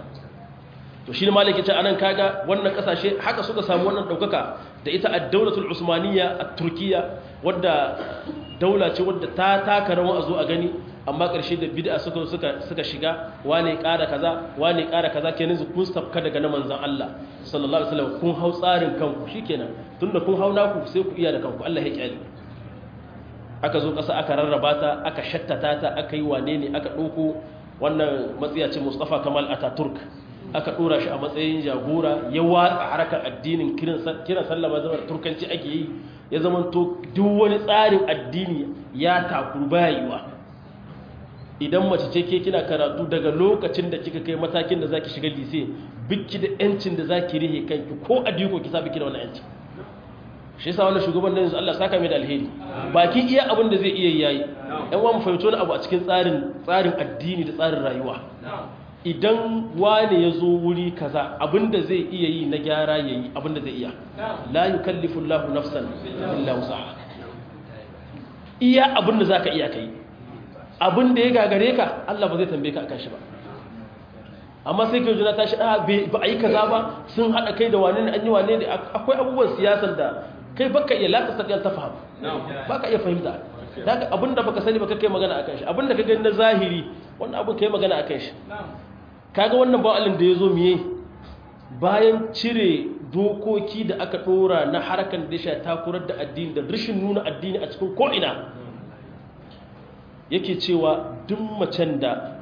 S1: to shi ne malaki ce anan kaga wannan kasashe haka suka samu wannan daukaka da ita ad-dawlatul usmaniyya at-turkiyya wadda daula ce wadda ta taka rawa a zo a gani amma ƙarshe da bid'a suka suka suka shiga wane ƙara kaza wane ƙara kaza kenan su kun safka daga na manzon Allah sallallahu alaihi wasallam kun hau tsarin kanku shikenan tunda kun hau naku sai ku iya da kanku Allah ya kyale aka zo ƙasa aka rarraba ta aka shattata ta aka yi wane ne aka ɗauko wannan matsiyacin Mustafa Kamal Ataturk aka ɗora shi a matsayin jagora ya watsa harkar addinin kiran sallama zama turkanci ake yi ya zama to duk wani tsarin addini ya takuru baya yiwa idan mace ce ke kina karatu daga lokacin da kika kai matakin da zaki shiga lise biki da yancin da zaki rihe kanki ko adiko ki sa biki da wannan yanci shi yasa wannan shugaban da yanzu Allah saka mai da alheri baki iya abin da zai iya yayi yan uwa mu fahimci wani abu a cikin tsarin tsarin addini da tsarin rayuwa idan wane ya zo wuri kaza abinda zai iya yi na gyara ya yi abinda zai iya la yi kallifin lahu nafsan illa wusa iya abinda za ka iya kai abinda ya gagare ka Allah ba zai tambaye ka akan shi ba amma sai ke juna tashi a ba a yi kaza ba sun haɗa kai da wane ne an yi wane ne akwai abubuwan siyasan da kai baka iya laka sakiyar ta fahim baka iya fahimta daga abinda baka sani baka kai magana akan shi abinda ka gani na zahiri wannan abin kai magana akan shi kaga wannan ba'alin da ya zo miye bayan cire dokoki da aka dora na harkar da ya takurar da addini da rashin nuna addini a cikin ko'ina yake cewa duk macen da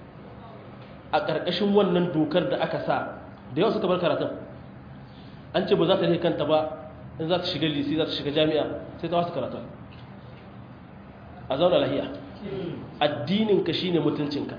S1: a ƙarƙashin wannan dokar da aka sa da yawa suka bar karatun an ce ba za ta rike kanta ba in za ta shiga lisi za ta shiga jami'a sai ta wasu karatun a zauna lahiya addininka shine mutuncinka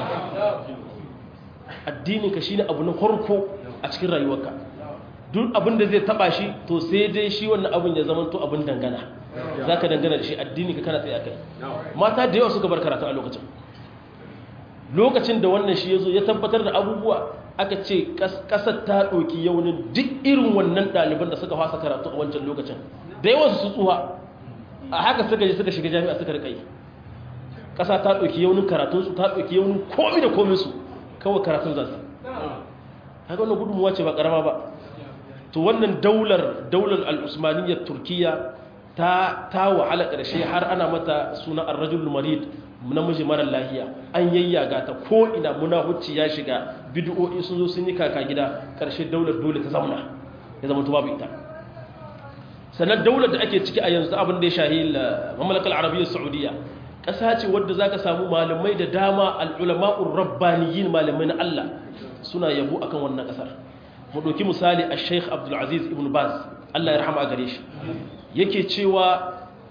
S1: addininka shine abu na farko a cikin rayuwarka duk abin da zai taba shi to sai dai shi wannan abin ya zama to abin dangana zaka dangana da shi addininka kana tsaye akai mata da yawa suka bar karatu a lokacin lokacin da wannan shi yazo ya tabbatar da abubuwa aka ce kasar ta ɗauki yaunin duk irin wannan ɗaliban da suka fasa karatu a wancan lokacin da yawan su tsuha a haka suka je suka shiga jami'a suka rikai ƙasa ta ɗauki yaunin karatunsu ta ɗauki yaunin komi da kominsu kawai karatun za su haka wannan gudunmuwa ce ba ƙarama ba to wannan daular daular al'usmaniyyar turkiya ta ta wahala ƙarshe har ana mata suna arrajul marid namiji marar lahiya an yayyaga ta ko ina munahucci ya shiga bid'o'i sun zo sun yi kaka gida ƙarshe daular dole ta zauna ya zama babu ita sannan daular da ake ciki a yanzu abin da ya shahi mamlakar arabiyyar saudiya ƙasa ce wadda za ka samu malamai da dama al'ulama'ur rabbaniyin malamai na Allah suna yabo akan wannan ƙasar mu ɗauki misali a sheikh abdulaziz ibn baz Allah ya rahama a gare shi yake cewa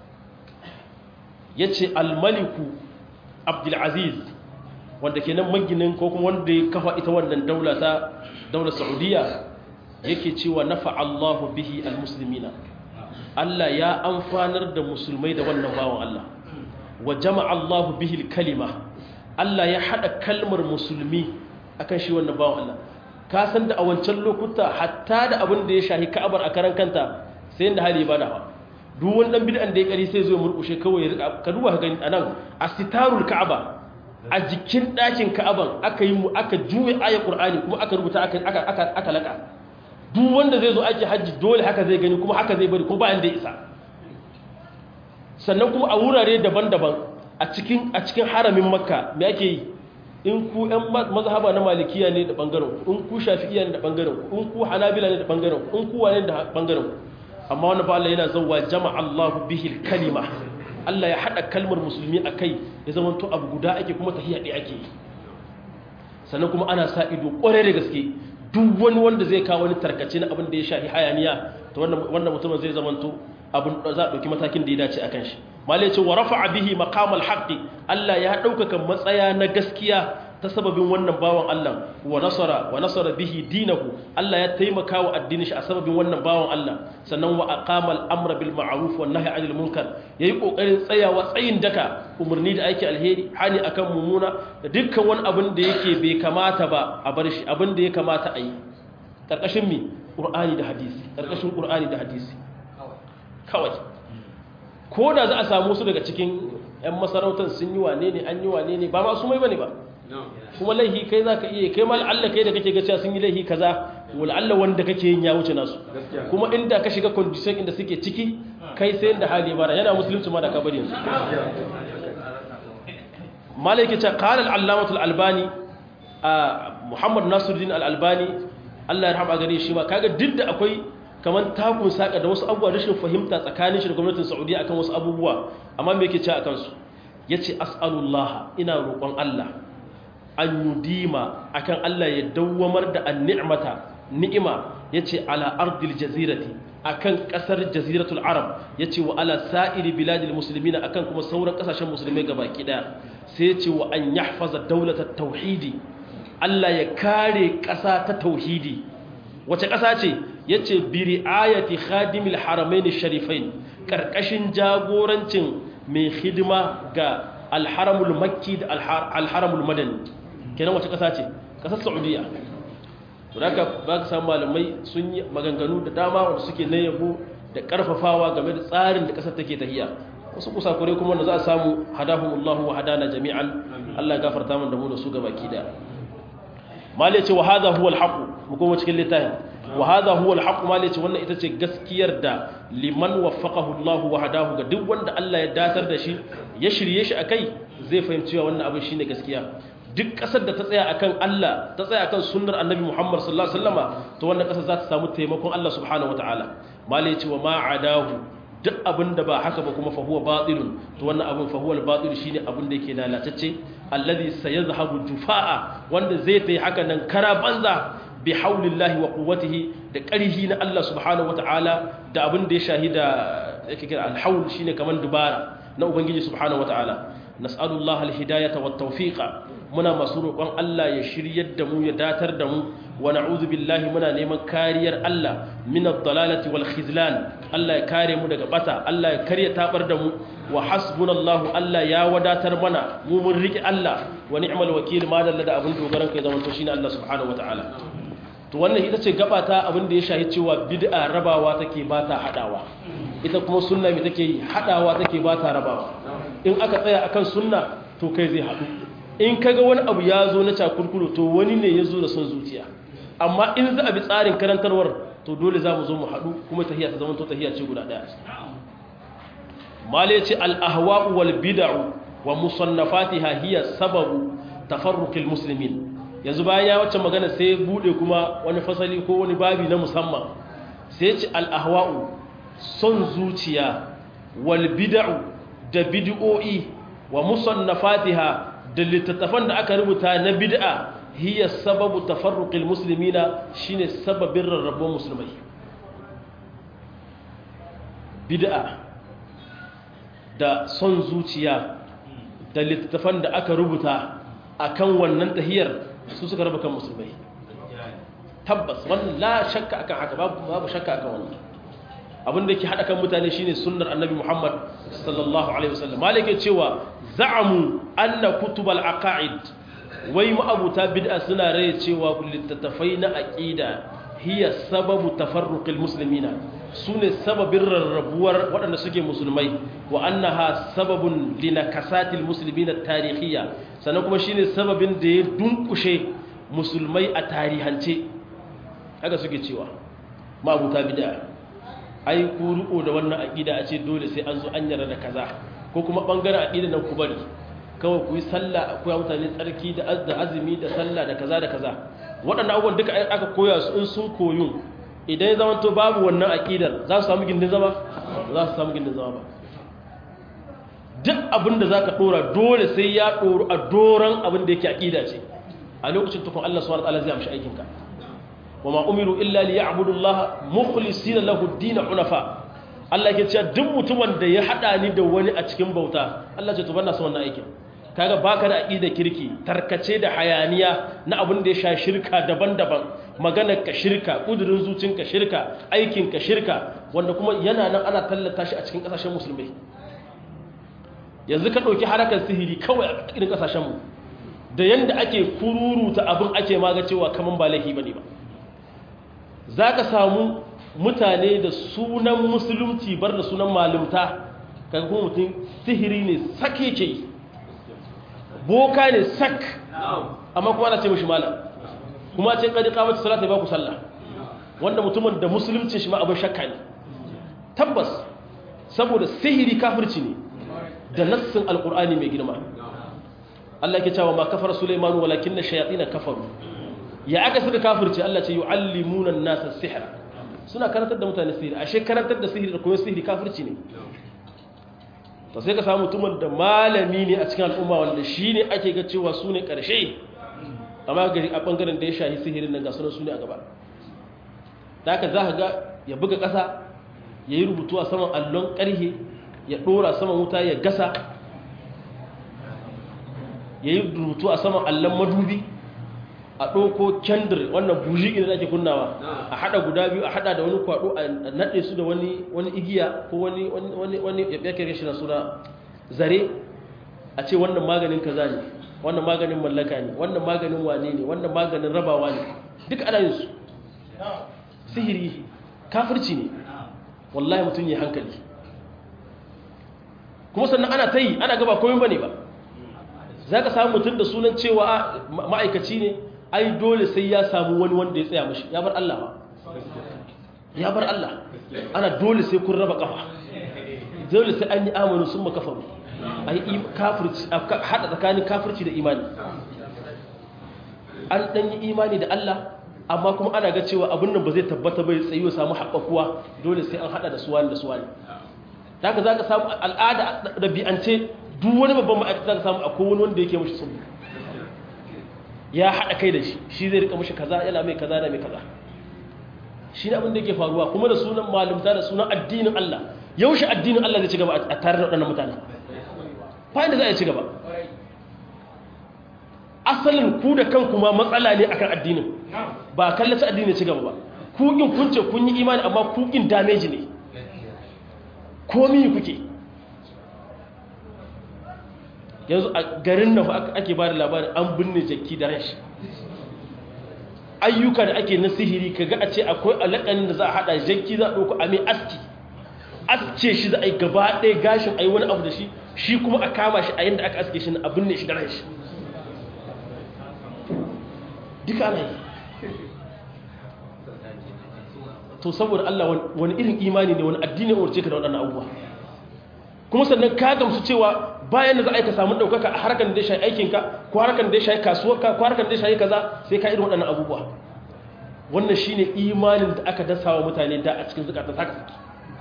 S1: ya ce almaliku abdulaziz wanda ke nan maginin ko kuma wanda ya kafa ita wannan daula ta daular saudiya yake cewa nafa allahu bihi almuslimina Allah ya amfanar da musulmai da wannan bawan Allah wa jama'a allahu bihi kalima Allah ya hada kalmar musulmi akan shi wannan bawan Allah ka san da a wancan lokuta hatta da abin da ya shahi ka'abar a karan kanta sai inda hali ba da ba duk wani dan bid'an da ya kari sai zo ya murkushe kawai ya rika ka duba ka gani anan asitarul ka'aba a jikin dakin ka'aban aka yi mu aka juye ayat qur'ani kuma aka rubuta aka aka aka aka laka duk wanda zai zo aiki haji dole haka zai gani kuma haka zai bari ko ba inda isa sannan kuma a wurare daban-daban a cikin a cikin haramin makka me ake yi in ku ɗan mazhaba na malikiya ne da ɓangaren in ku shafi'iya ne da ɓangaren in ku hanabila ne da ɓangaren in ku wane da ɓangaren amma wani ba Allah yana zauwa jama'a Allahu bihi kalima Allah ya haɗa kalmar musulmi a kai ya zama to abu guda ake kuma tahiya ɗaya ake yi sannan kuma ana sa ido ƙwarai da gaske duk wani wanda zai kawo wani tarkace na abin da ya shafi hayaniya to wannan mutumin zai zama to abin da za a ɗauki matakin da ya dace a kan shi malai ce wa rafa bihi maqamal haqqi Allah ya ɗaukaka matsaya na gaskiya ta sababin wannan bawan Allah wa nasara wa nasara bihi dinahu Allah ya taimaka wa addinin shi a sababin wannan bawan Allah sannan wa aqama al-amra bil ma'ruf wan nahy 'anil munkar yayi kokarin tsayawa tsayin daka umarni da aiki alheri hani akan mumuna da dukkan wani abin da yake bai kamata ba a bar shi abin da ya kamata a yi karkashin mi qur'ani da hadisi karkashin qur'ani da hadisi kawai ko da za a samu su daga cikin 'yan masarautar sun yi wane ne an yi wane ne ba ma su mai bane ba kuma laihi kai za ka iya kai ma Allah kai da kake gaciya sun yi laihi kaza Allah wanda kake yin ya wuce nasu kuma inda ka shiga condition inda suke ciki kai sai da hali bara yana musulunci ma da ka bari yanzu malaike ce qala al-allamah al-albani muhammad nasiruddin al-albani Allah ya rahama gare shi ma kaga duk da akwai kamar takun saka da wasu abubuwa rashin fahimta tsakanin shi da gwamnatin Saudiya akan wasu abubuwa amma me yake ce akan su yace as'alullah ina roƙon Allah an yudima akan Allah ya dawwamar da an-ni'mata ni'ima yace ala ardil jazirati akan kasar jaziratul arab yace wa ala sa'iri biladil muslimina akan kuma sauran kasashen musulmai gabaki daya sai yace wa an yahfaza dawlatat tauhidi Allah ya kare ƙasa ta tauhidi wace ƙasa ce ya ce biri ayati khadimil haramaini sharifain ƙarƙashin jagorancin mai hidima ga alharamul makki da alharamul madani kenan wace ƙasa ce ƙasar saudiya to da ba ka samu malamai sun yi maganganu da dama wanda suke na yabo da ƙarfafawa game da tsarin da ƙasar take tahiya wasu kusakure kuma wanda za a samu hadahumullahu wa hadana jami'an Allah ya gafarta mun da mu da su gabaki da mali ce wa hadha huwa al mu kuma cikin littafin wa hadha huwa al mali ce wannan ita ce gaskiyar da liman waffaqahu Allah wa hadahu ga duk wanda Allah ya datar da shi ya shirye shi akai zai fahimci wannan abin shine gaskiya duk kasar da ta tsaya akan Allah ta tsaya akan sunnar annabi Muhammad sallallahu alaihi wasallama to wannan kasar za ta samu taimakon Allah subhanahu wataala mali ce wa ma adahu duk abin da ba haka ba kuma fahuwa batilun to wannan abin fahuwal batil shine abin da yake lalatacce alladhi sayazhabu jufaa wanda zai tayi haka nan kara banza bi haulillahi wa quwwatihi da ƙarhi na Allah subhanahu wataala da abin da ya shahida yake kira alhaul shine kaman dubara na ubangiji subhanahu wataala nas'alullaha alhidayata wat tawfiqa muna masu roƙon Allah ya shiryar da mu ya datar da mu wa na'udhu billahi muna neman kariyar Allah min ad-dalalati wal khizlan Allah ya kare mu daga bata Allah ya karya tabar da mu wa hasbunallahu Allah ya wadatar mana mu mun riki Allah wa ni'mal wakil ma dalla da abin dogaran kai zaman to shine Allah subhanahu wataala to wannan ita ce gaba ta abin da ya shahi cewa bid'a rabawa take ba ta hadawa ita kuma sunna me take yi hadawa take ba ta rabawa in aka tsaya akan sunna to kai zai hadu in kaga wani abu ya zo na cakurkuru to wani ne ya zo da son zuciya amma in za a bi tsarin karantarwar to dole za mu zo mu haɗu kuma tahiyya ta zama to tahiyya ce guda ɗaya male ce al'ahwa'u wal bid'u wa musannafatiha hiya sababu tafarruqil muslimin yanzu bayan ya wacce magana sai bude kuma wani fasali ko wani babi na musamman sai ce al'ahwa'u son zuciya wal bid'u da bid'o'i wa musannafatiha da littattafan da aka rubuta na bid'a hiya sababu tafarruqil muslimina shine sababin rarrabuwar musulmai bid'a da son zuciya da littattafan da aka rubuta akan wannan tahiyar su suka raba kan musulmai tabbas wannan la shakka akan haka babu babu shakka akan wannan abin da ke hada kan mutane shine sunnar annabi Muhammad sallallahu alaihi wasallam malike cewa za'amu anna kutubal aqaid wai ma'abuta bid'a suna rai cewa littattafai na aqida hiya sababu tafarruqil muslimina sune sababin rarrabuwar waɗanda suke musulmai wa annaha sababun linakasatil muslimina tarihiyya sannan kuma shine sababin da ya dunkushe musulmai a tarihance haka suke cewa ma'abuta bid'a ai ku riko da wannan aqida a ce dole sai an zo an yarda da kaza ko kuma bangaren aqida nan ku bari kawai ku yi sallah ku ya mutane tsarki da azumi da sallah da kaza da kaza waɗannan abubuwan duka aka koya su in sun koyun idan ya zama to babu wannan aqidar za su samu gindin zama za su samu gindin zama ba duk abin da zaka dora dole sai ya doru a doran abin da yake aqida ce a lokacin tukun Allah subhanahu wa ta'ala zai amshi aikinka wama umiru illa liya'budu Allah mukhlisina lahu ad-din hunafa Allah yake cewa duk mutumin da ya hada ni da wani a cikin bauta Allah ce to banna son wannan aikin kaga baka da aqida kirki tarkace da hayaniya na abin da ya sha shirka daban-daban maganar ka shirka kudurin zucinka shirka aikin ka shirka wanda kuma yana nan ana tallata shi a cikin kasashen musulmai yanzu ka dauki harakar sihiri kawai a cikin kasashen mu da yanda ake kururuta abin ake maga cewa kaman ba laifi bane ba za ka samu mutane da sunan musulunci bar da sunan malumta kaga kuma mutum sihiri ne sake ke yi boka ne sak amma kuma ana ce mashi malam kuma ce kadi kamata salata ba ku sallah wanda mutumin da musulunci shi ma abin shakka ne tabbas saboda sihiri kafirci ne da nassin alkur'ani mai girma Allah ke cewa ma kafar Sulaiman walakin shayatin kafaru ya aka suka kafirce Allah ce yu'allimuna an-nasa sihra suna karantar da mutane sihiri ashe karantar da sihiri da koyon sihiri kafirci ne to sai ka samu mutumin da malami ne a cikin al'umma wanda shine ake ga cewa su ne karshe amma gari a bangaren da ya shahi sihirin nan ga sunan su ne a gaba da haka za ka ga ya buga ƙasa ya yi rubutu a saman allon ƙarhe ya ɗora saman wuta ya gasa ya yi rubutu a saman allon madubi a ɗauko kyandir wannan buji idan ake kunnawa a haɗa guda biyu a haɗa da wani kwaɗo a naɗe su da wani igiya ko wani wani ya kere shi na suna zare a ce wannan maganin kaza ne wannan maganin mallaka ne wannan maganin wane ne wannan maganin rabawa ne duk ana yin su sihiri kafirci ne wallahi mutum ya hankali kuma sannan ana ta yi ana gaba komai ba ne ba za ka samu mutum da sunan cewa ma'aikaci ne ai dole sai ya samu wani wanda ya tsaya mashi ya bar Allah ba ya bar Allah ana dole sai kun raba kafa dole sai an yi amanu sun makafaru ai kafirci hada tsakanin kafirci da imani an dan yi imani da Allah amma kuma ana ga cewa abin nan ba zai tabbata bai tsayo samu haɓakuwa dole sai an hada da suwani da suwani da haka za ka samu al'ada ɗabi'ance duk wani babban ma'aikata za ka samu akwai wani wanda yake mashi sunni ya haɗa kai da shi shi zai rika mashi kaza yana mai kaza da mai kaza shi ne abin da yake faruwa kuma da sunan malumta da sunan addinin Allah yaushe addinin Allah zai ci gaba a tare da waɗannan mutane bayan da za a ci gaba asalin ku da kanku ma matsala ne akan addinin ba kallaci addini ci gaba ba ku in kun ce kun yi imani amma ku in damage ne komi kuke yanzu a garin nan ake ba da labarin an binne jaki da rashi ayyuka da ake na sihiri kaga a ce akwai alaƙanin da za a haɗa jaki za a ɗauko a mai aski aske shi za a yi gaba ɗaya gashin a yi wani abu da shi shi kuma a kama shi a yadda aka aske shi na abin ne shi da rashi duka ana yi to saboda Allah wani irin imani ne wani addini umarce ka da waɗannan abubuwa kuma sannan ka gamsu cewa bayan da za a yi ka samu ɗaukaka a harkar da ya shayi aikinka ko harkar da ya shayi kasuwarka ko harkar da ya shayi kaza sai ka irin waɗannan abubuwa wannan shi ne imanin da aka dasa wa mutane da a cikin zukatan saka saki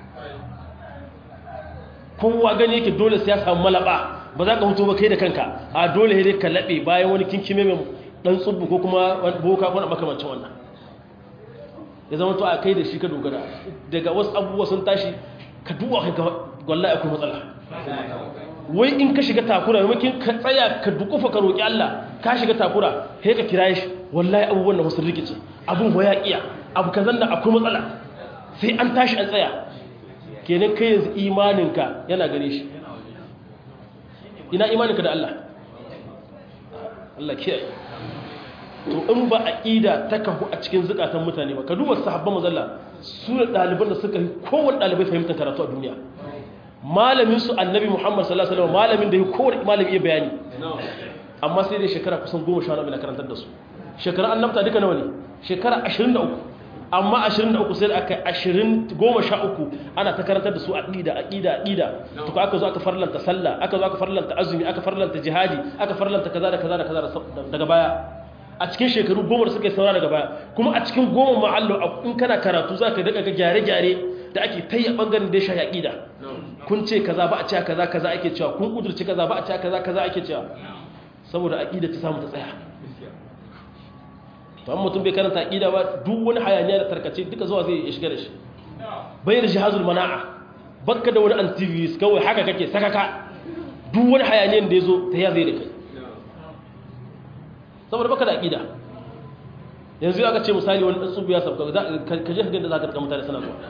S1: kowa gani yake dole sai ya samu malaba ba za ka hutu ba kai da kanka a dole ne ka laɓe bayan wani kinkime mai ɗan tsubbu ko kuma boka ko na makamancin wannan ya zama to a kai da shi ka dogara daga wasu abubuwa sun tashi ka duwa ka ga wallahi akwai matsala wai in ka shiga takura maimakon ka tsaya ka dukufa ka roƙi Allah ka shiga takura sai ka kira shi wallahi abubuwan da wasu rikice abun waya iya abu kazan da akwai matsala sai an tashi an tsaya kenan kai yanzu imaninka yana gare shi ina imaninka da Allah Allah kiyaye to in ba aqida ta kahu a cikin zukatan mutane ba ka duba sahabban mazalla su ne ɗaliban da suka yi kowane ɗalibai fahimtar karatu a duniya malamin su annabi muhammad sallallahu alaihi wasallam malamin da ya kowane malami iya bayani amma sai dai shekara kusan goma sha na karantar da su shekara annabta duka nawa ne shekara ashirin da uku amma 23 sai aka 20 goma sha uku ana ta karantar da su aqida aqida aqida to ko aka zo aka farlanta sallah aka zo aka farlanta azumi aka farlanta jihadi aka farlanta kaza da kaza da kaza daga baya a cikin shekaru goma da suka yi saura daga baya kuma a cikin goma ma'allo in kana karatu za ka daga ga gyare-gyare da ake ta yi a ɓangaren da ya sha yaƙida kun ce kaza ba a cewa kaza kaza ake cewa kun ƙudurci kaza ba a cewa kaza kaza ake cewa saboda aƙida ta samu ta tsaya to an mutum bai karanta aƙida ba duk wani hayaniya da tarkace duka zuwa zai shiga da shi bai da jihazul mana'a bakka da wani antivirus kawai haka kake sakaka duk wani hayaniyan da ya zo ta ya zai da kai saboda baka da aqida yanzu aka ce misali wani tsubu ya sabka ka je da zaka rika mutane sana zuwa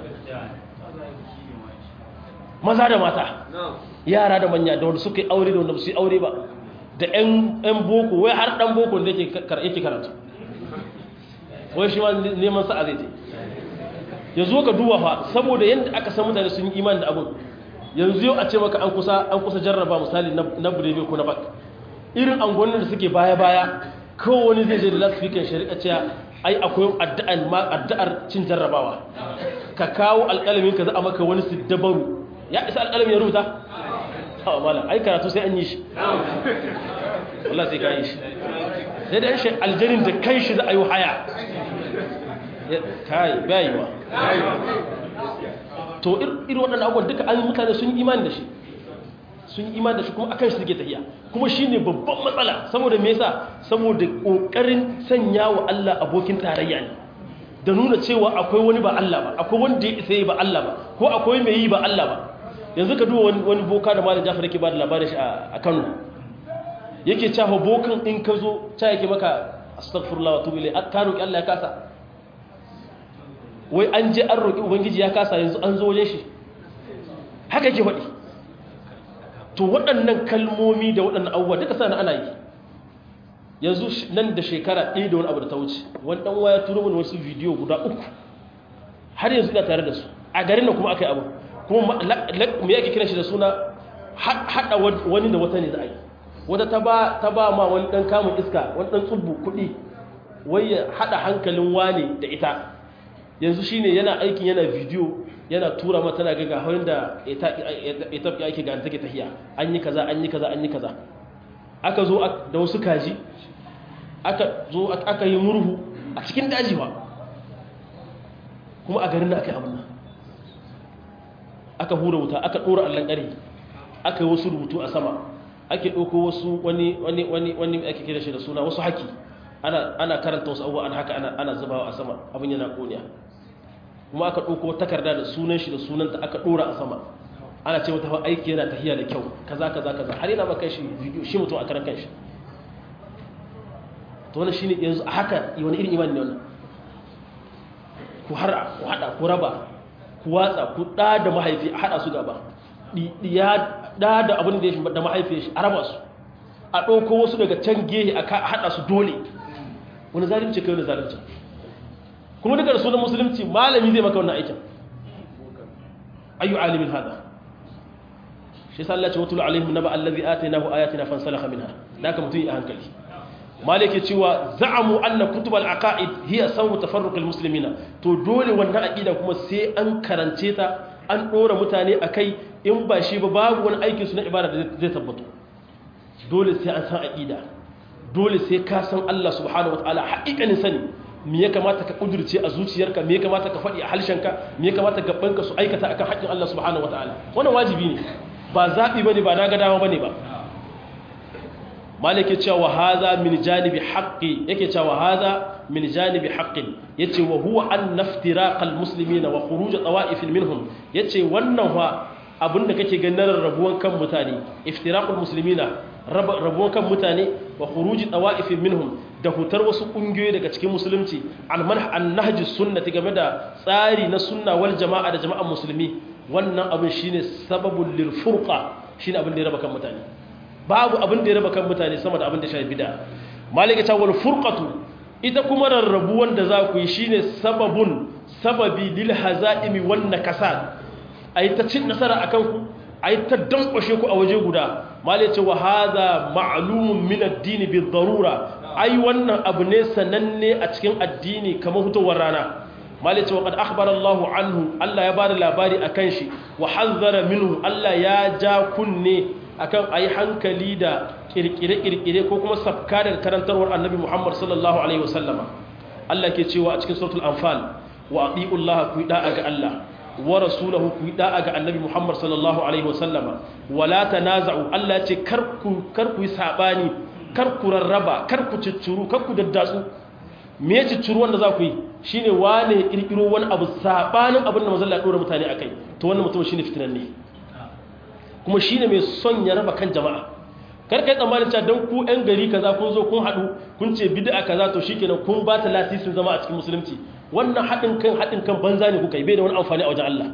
S1: maza da mata yara da manya da wanda suka yi aure da wanda su yi aure ba da ƴan boko wai har dan boko da yake yake karatu wai shi ma neman sa'a zai je yanzu ka duba fa saboda yanda aka san mutane sun yi imani da abun yanzu yau a ce maka an kusa an kusa jarraba misali na burebe ko na bak irin angonin da suke baya-baya wani zai je da lasfikan shari'a cewa ai akwai addu'ar ma addu'ar cin jarrabawa ka kawo alƙalamin ka za a maka wani siddabaru ya isa alƙalamin ya rubuta hawa malam ai karatu sai an yi shi wallah sai ka yi shi sai da shi aljanin da kai shi za a yi haya kai bayi ma to irin waɗannan abubuwan duka an mutane sun yi imani da shi sun yi imani da shi kuma akan shi suke tafiya kuma shine babban matsala saboda me yasa saboda kokarin sanya wa Allah abokin tarayya ne da nuna cewa akwai wani ba Allah ba akwai wanda ya isa ba Allah ba ko akwai mai yi ba Allah ba yanzu ka duba wani boka da malam Jafar yake ba da labarin shi a Kano yake cewa bokan in ka zo ta yake maka astaghfirullah wa tubu ilai ka roki Allah ya kasa wai an je an roki ubangiji ya kasa yanzu an zo wajen shi haka yake faɗi to waɗannan kalmomi da waɗannan abubuwa duka sana ana yi yanzu nan da shekara ɗaya da wani abu da ta wuce wani ɗan waya turo mini wasu bidiyo guda uku har yanzu ina tare da su a garin da kuma aka yi abu kuma me yake kiran shi da suna haɗa wani da wata ne za a yi wata ta ba ma wani ɗan kamun iska wani ɗan tsubbu kuɗi wai ya haɗa hankalin wane da ita yanzu shine yana aikin yana bidiyo yana tura mata tana ga gahon da ita ake ga take tahiya an yi kaza an yi kaza an yi kaza aka zo da wasu kaji aka zo aka yi murhu a cikin daji ba kuma a garin da aka yi abin nan aka hura wuta aka ɗora allon ƙari aka yi wasu rubutu a sama ake ɗauko wasu wani wani wani wani ake kira shi da suna wasu haki ana karanta wasu abubuwa ana haka ana zubawa a sama abin yana ƙoniya kuma aka ɗauko takarda da sunan shi da sunanta aka ɗora a sama ana ce wata aiki yana tahiya da kyau kaza kaza kaza har yana maka shi bidiyo shi mutum a karan kanshi to wannan shine yanzu a haka wani irin imani ne wannan ku har ku hada ku raba ku watsa ku da da mahaifi a hada su gaba ya da da abin da ya da mahaifi shi a raba su a ɗauko wasu daga can gehe a hada su dole wani zalunci kai wani zalunci kuma duka da sunan musulunci malami zai maka wannan aikin ayu alimin hada shi sa Allah ce watul alaihim naba allazi atainahu ayatina fansalakha minha da ka mutum a hankali malike cewa za'amu anna kutub al-aqaid hiya sawu tafarruq al-muslimina to dole wannan aqida kuma sai an karance ta an dora mutane akai in ba shi ba babu wani aikin su na ibada da zai tabbato dole sai an san aqida dole sai ka san Allah subhanahu wataala haƙiƙanin sani me ya kamata ka kudurce a zuciyarka me ya kamata ka faɗi a halshenka me ya kamata gabanka su aikata akan haƙƙin Allah subhanahu wataala wannan wajibi ne ba zaɓi bane ba na ga dama bane ba malik ya cewa haza min janibi haqqi yake cewa haza min janibi haqqin yace wa huwa an naftiraqal muslimina wa khuruj tawa'ifin minhum yace wannan fa abinda kake ganin rabuwan kan mutane iftiraqul muslimina rabuwan kan mutane wa khuruj tawa'ifin minhum da hutar wasu kungiyoyi daga cikin musulunci al manhaj an nahjus sunnati game da tsari na sunna wal jama'a da jama'an musulmi wannan abin shine sababul lil furqa shine abin da ya raba kan mutane babu abin da ya raba kan mutane sama da abin da shafi bid'a malika ta wal furqatu ita kuma rarrabuwan da za ku yi shine sababun sababi lil hazaimi wan nakasat ai ta cin nasara akan ku ai ta dankwashe ku a waje guda malika wa hadha ma'lumun min ad-din bi darura ai wannan abu ne sananne a cikin addini kamar hutowar rana malice wa qad akhbara Allah anhu Allah ya bada labari akan shi wa hazzara minhu Allah ya ja kunne akan ayi hankali da kirkire-kirkire ko kuma safka daga karantarwar annabi Muhammad sallallahu alaihi wasallama Allah ke cewa a cikin suratul anfal wa ati'u Allah ku da'a ga Allah wa rasulahu ku da'a ga annabi Muhammad sallallahu alaihi wasallama wala tanaza'u Allah ce kar ku kar ku yi sabani kar ku rarraba kar ku ciccuru kar ku daddatsu me ya ciccuru wanda za ku yi shine wane kirkiro wani abu sabanin abin da manzon Allah ya dora mutane akai to wannan mutum shine fitinan ne kuma shi ne mai son ya raba kan jama'a karkai tsammanin cewa don ku 'yan gari kaza kun zo kun haɗu kun ce bid'a kaza to shi kenan kun ba ta lasisin zama a cikin musulunci wannan haɗin kan haɗin kan banza ne kuka yi bai da wani amfani a wajen Allah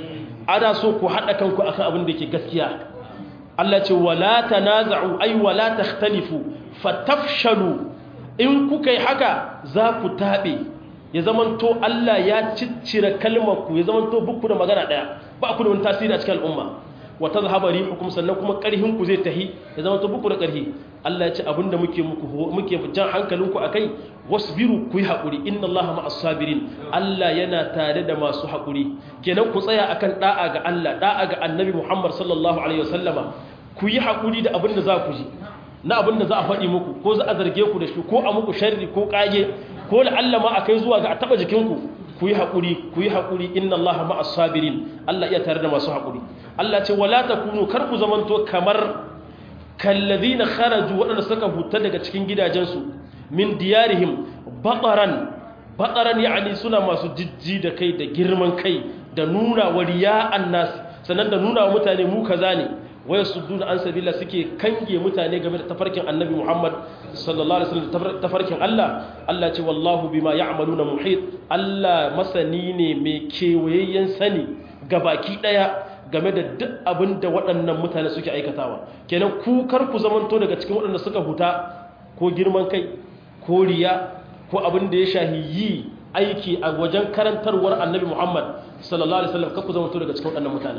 S1: ana so ku haɗa kanku akan abin da yake gaskiya Allah ce wala tanaza'u ay wala takhtalifu fatafshalu in kuka yi haka za ku taɓe ya zamanto Allah ya ciccire kalmar ku ya zamanto bukku da magana ɗaya ba ku da wani tasiri a cikin al'umma wa tazhaba rihukum sannan kuma karhin ku zai tahi ya zama to buku da karhi Allah ya ce abinda muke muku muke jan hankalinku akai wasbiru ku yi hakuri inna Allaha ma'as sabirin Allah yana tare da masu hakuri kenan ku tsaya akan da'a ga Allah da'a ga Annabi Muhammad sallallahu alaihi wasallama ku yi hakuri da abinda za ku ji na abinda za a faɗi muku ko za a zarge ku da shi ko a muku sharri ko kage ko la Allah ma akai zuwa ga a taba jikinku ku yi haƙuri ku yi haƙuri inna Allah ma'as sabirin Allah iya tare da masu haƙuri Allah ce wala takunu kar ku zamanto kamar kallazina kharaju waɗanda suka huta daga cikin gidajensu min diyarihim bataran bataran yani suna masu jijji da kai da girman kai da nuna wa riya'an nas sannan da nuna wa mutane mu kaza ne waya sudduna an sabila suke kange mutane game da tafarkin annabi Muhammad sallallahu alaihi wasallam tafarkin Allah Allah ce wallahu bima ya'maluna muhit Allah masani ne mai kewayayyen sani gabaki daya game da duk abin da waɗannan mutane suke aikatawa kenan ku kar ku zamanto daga cikin waɗanda suka huta ko girman kai ko riya ko abin da ya shahi yi aiki a wajen karantarwar annabi Muhammad sallallahu alaihi wasallam kar ku zamanto daga cikin waɗannan mutane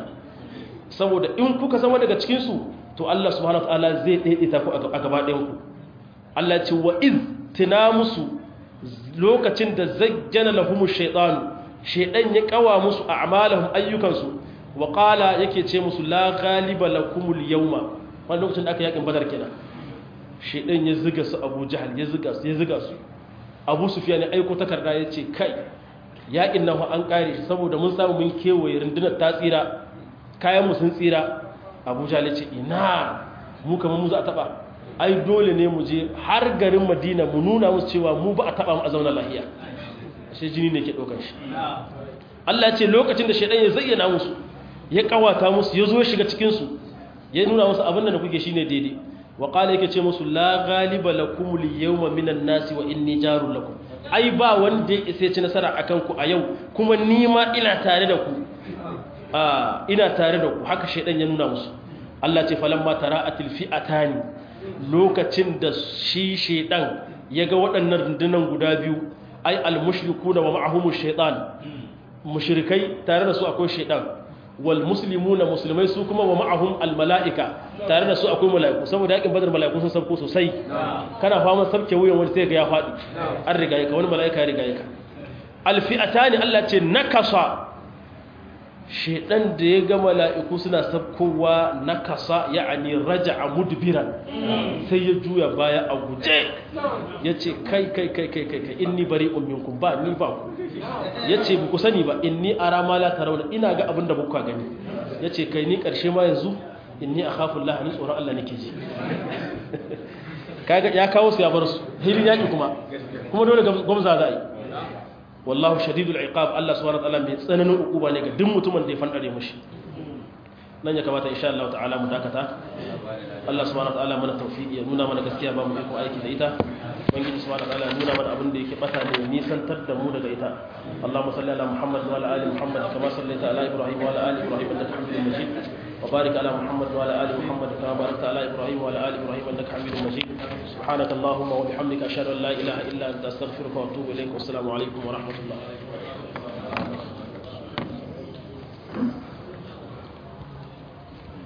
S1: saboda in kuka zama daga cikinsu to Allah subhanahu wa ta'ala zai daidaita ku a gaba ɗayanku Allah ce wa iz tina musu lokacin da zajjana lahumu shaytanu shaydan ya kawa musu a'malahum ayyukansu wa qala yake ce musu la ghaliba lakumul yawma wannan lokacin da aka yakin badar kenan shaydan ya ziga su Abu Jahal ya ziga su ya ziga su Abu Sufyan ya aiko takarda yace kai yakin nan an kare shi saboda mun samu mun kewaye rundunar ta tsira kayan sun tsira abuja ya ce ina mu kamar mu za a taba ai dole ne mu je har garin madina mu nuna musu cewa mu ba a taba mu a zauna lahiya shi jini ne ke ɗaukar shi Allah ce lokacin da shaidan ya zayyana musu ya kawata musu ya zo shiga cikinsu ya nuna musu abin da kuke shine daidai wa qala yake ce musu la ghaliba lakum al-yawma minan nasi wa inni jarul lakum ai ba wanda ya isa ci nasara akan ku a yau kuma ni ma ina tare da ku ina tare da ku haka shaidan ya nuna musu Allah ce falamma tara'atil fi'atani lokacin da shi shaidan ya ga waɗannan rundunan guda biyu ai almushrikuna wa ma'ahumu shaitan mushrikai tare da su akwai shaidan wal muslimuna musulmai su kuma wa ma'ahum al mala'ika tare da su akwai mala'iku saboda yakin badar mala'iku sun sabko sosai kana fama sabke wuyan wani sai ga ya faɗi an riga yaka wani mala'ika ya riga yaka al fi'atani Allah ce nakasa shaidan da ya ga mala'iku suna sabkowa na kasa ya'ani raja a mudbiran sai ya juya baya a guje ya ce kai kai kai kai kai kai inni bari umminku ba ni ba ku ya ce ku sani ba inni a ramala ta rauna ina ga abin da buka gani ya ce kai ni ƙarshe ma yanzu inni a kafin lahani tsoron Allah nake ji ya kawo su ya bar su hilin yaƙi kuma kuma dole gwamza za a yi wallahu shadidul iqab Allah subhanahu wa ta'ala mai tsananin ukuba ne ga duk mutumin da ya fandare mushi nan ya kamata insha Allah ta'ala mu dakata Allah subhanahu wa ta'ala mana tawfiqi ya nuna mana gaskiya ba mu iko aiki da ita ubangiji subhanahu wa ta'ala nuna mana abin da yake bata ne nisantar da mu daga ita Allahumma salli ala Muhammad wa ala ali Muhammad kama sallaita ala Ibrahim wa ala ali Ibrahim innaka Hamidum Majid wa barik ala Muhammad wa ala ali Muhammad kama barakta ala Ibrahim wa ala ali Ibrahim innaka Hamidum Majid سبحانك اللهم وبحمدك أشهد أن لا إله إلا أنت أستغفرك وأتوب إليك والسلام عليكم ورحمة الله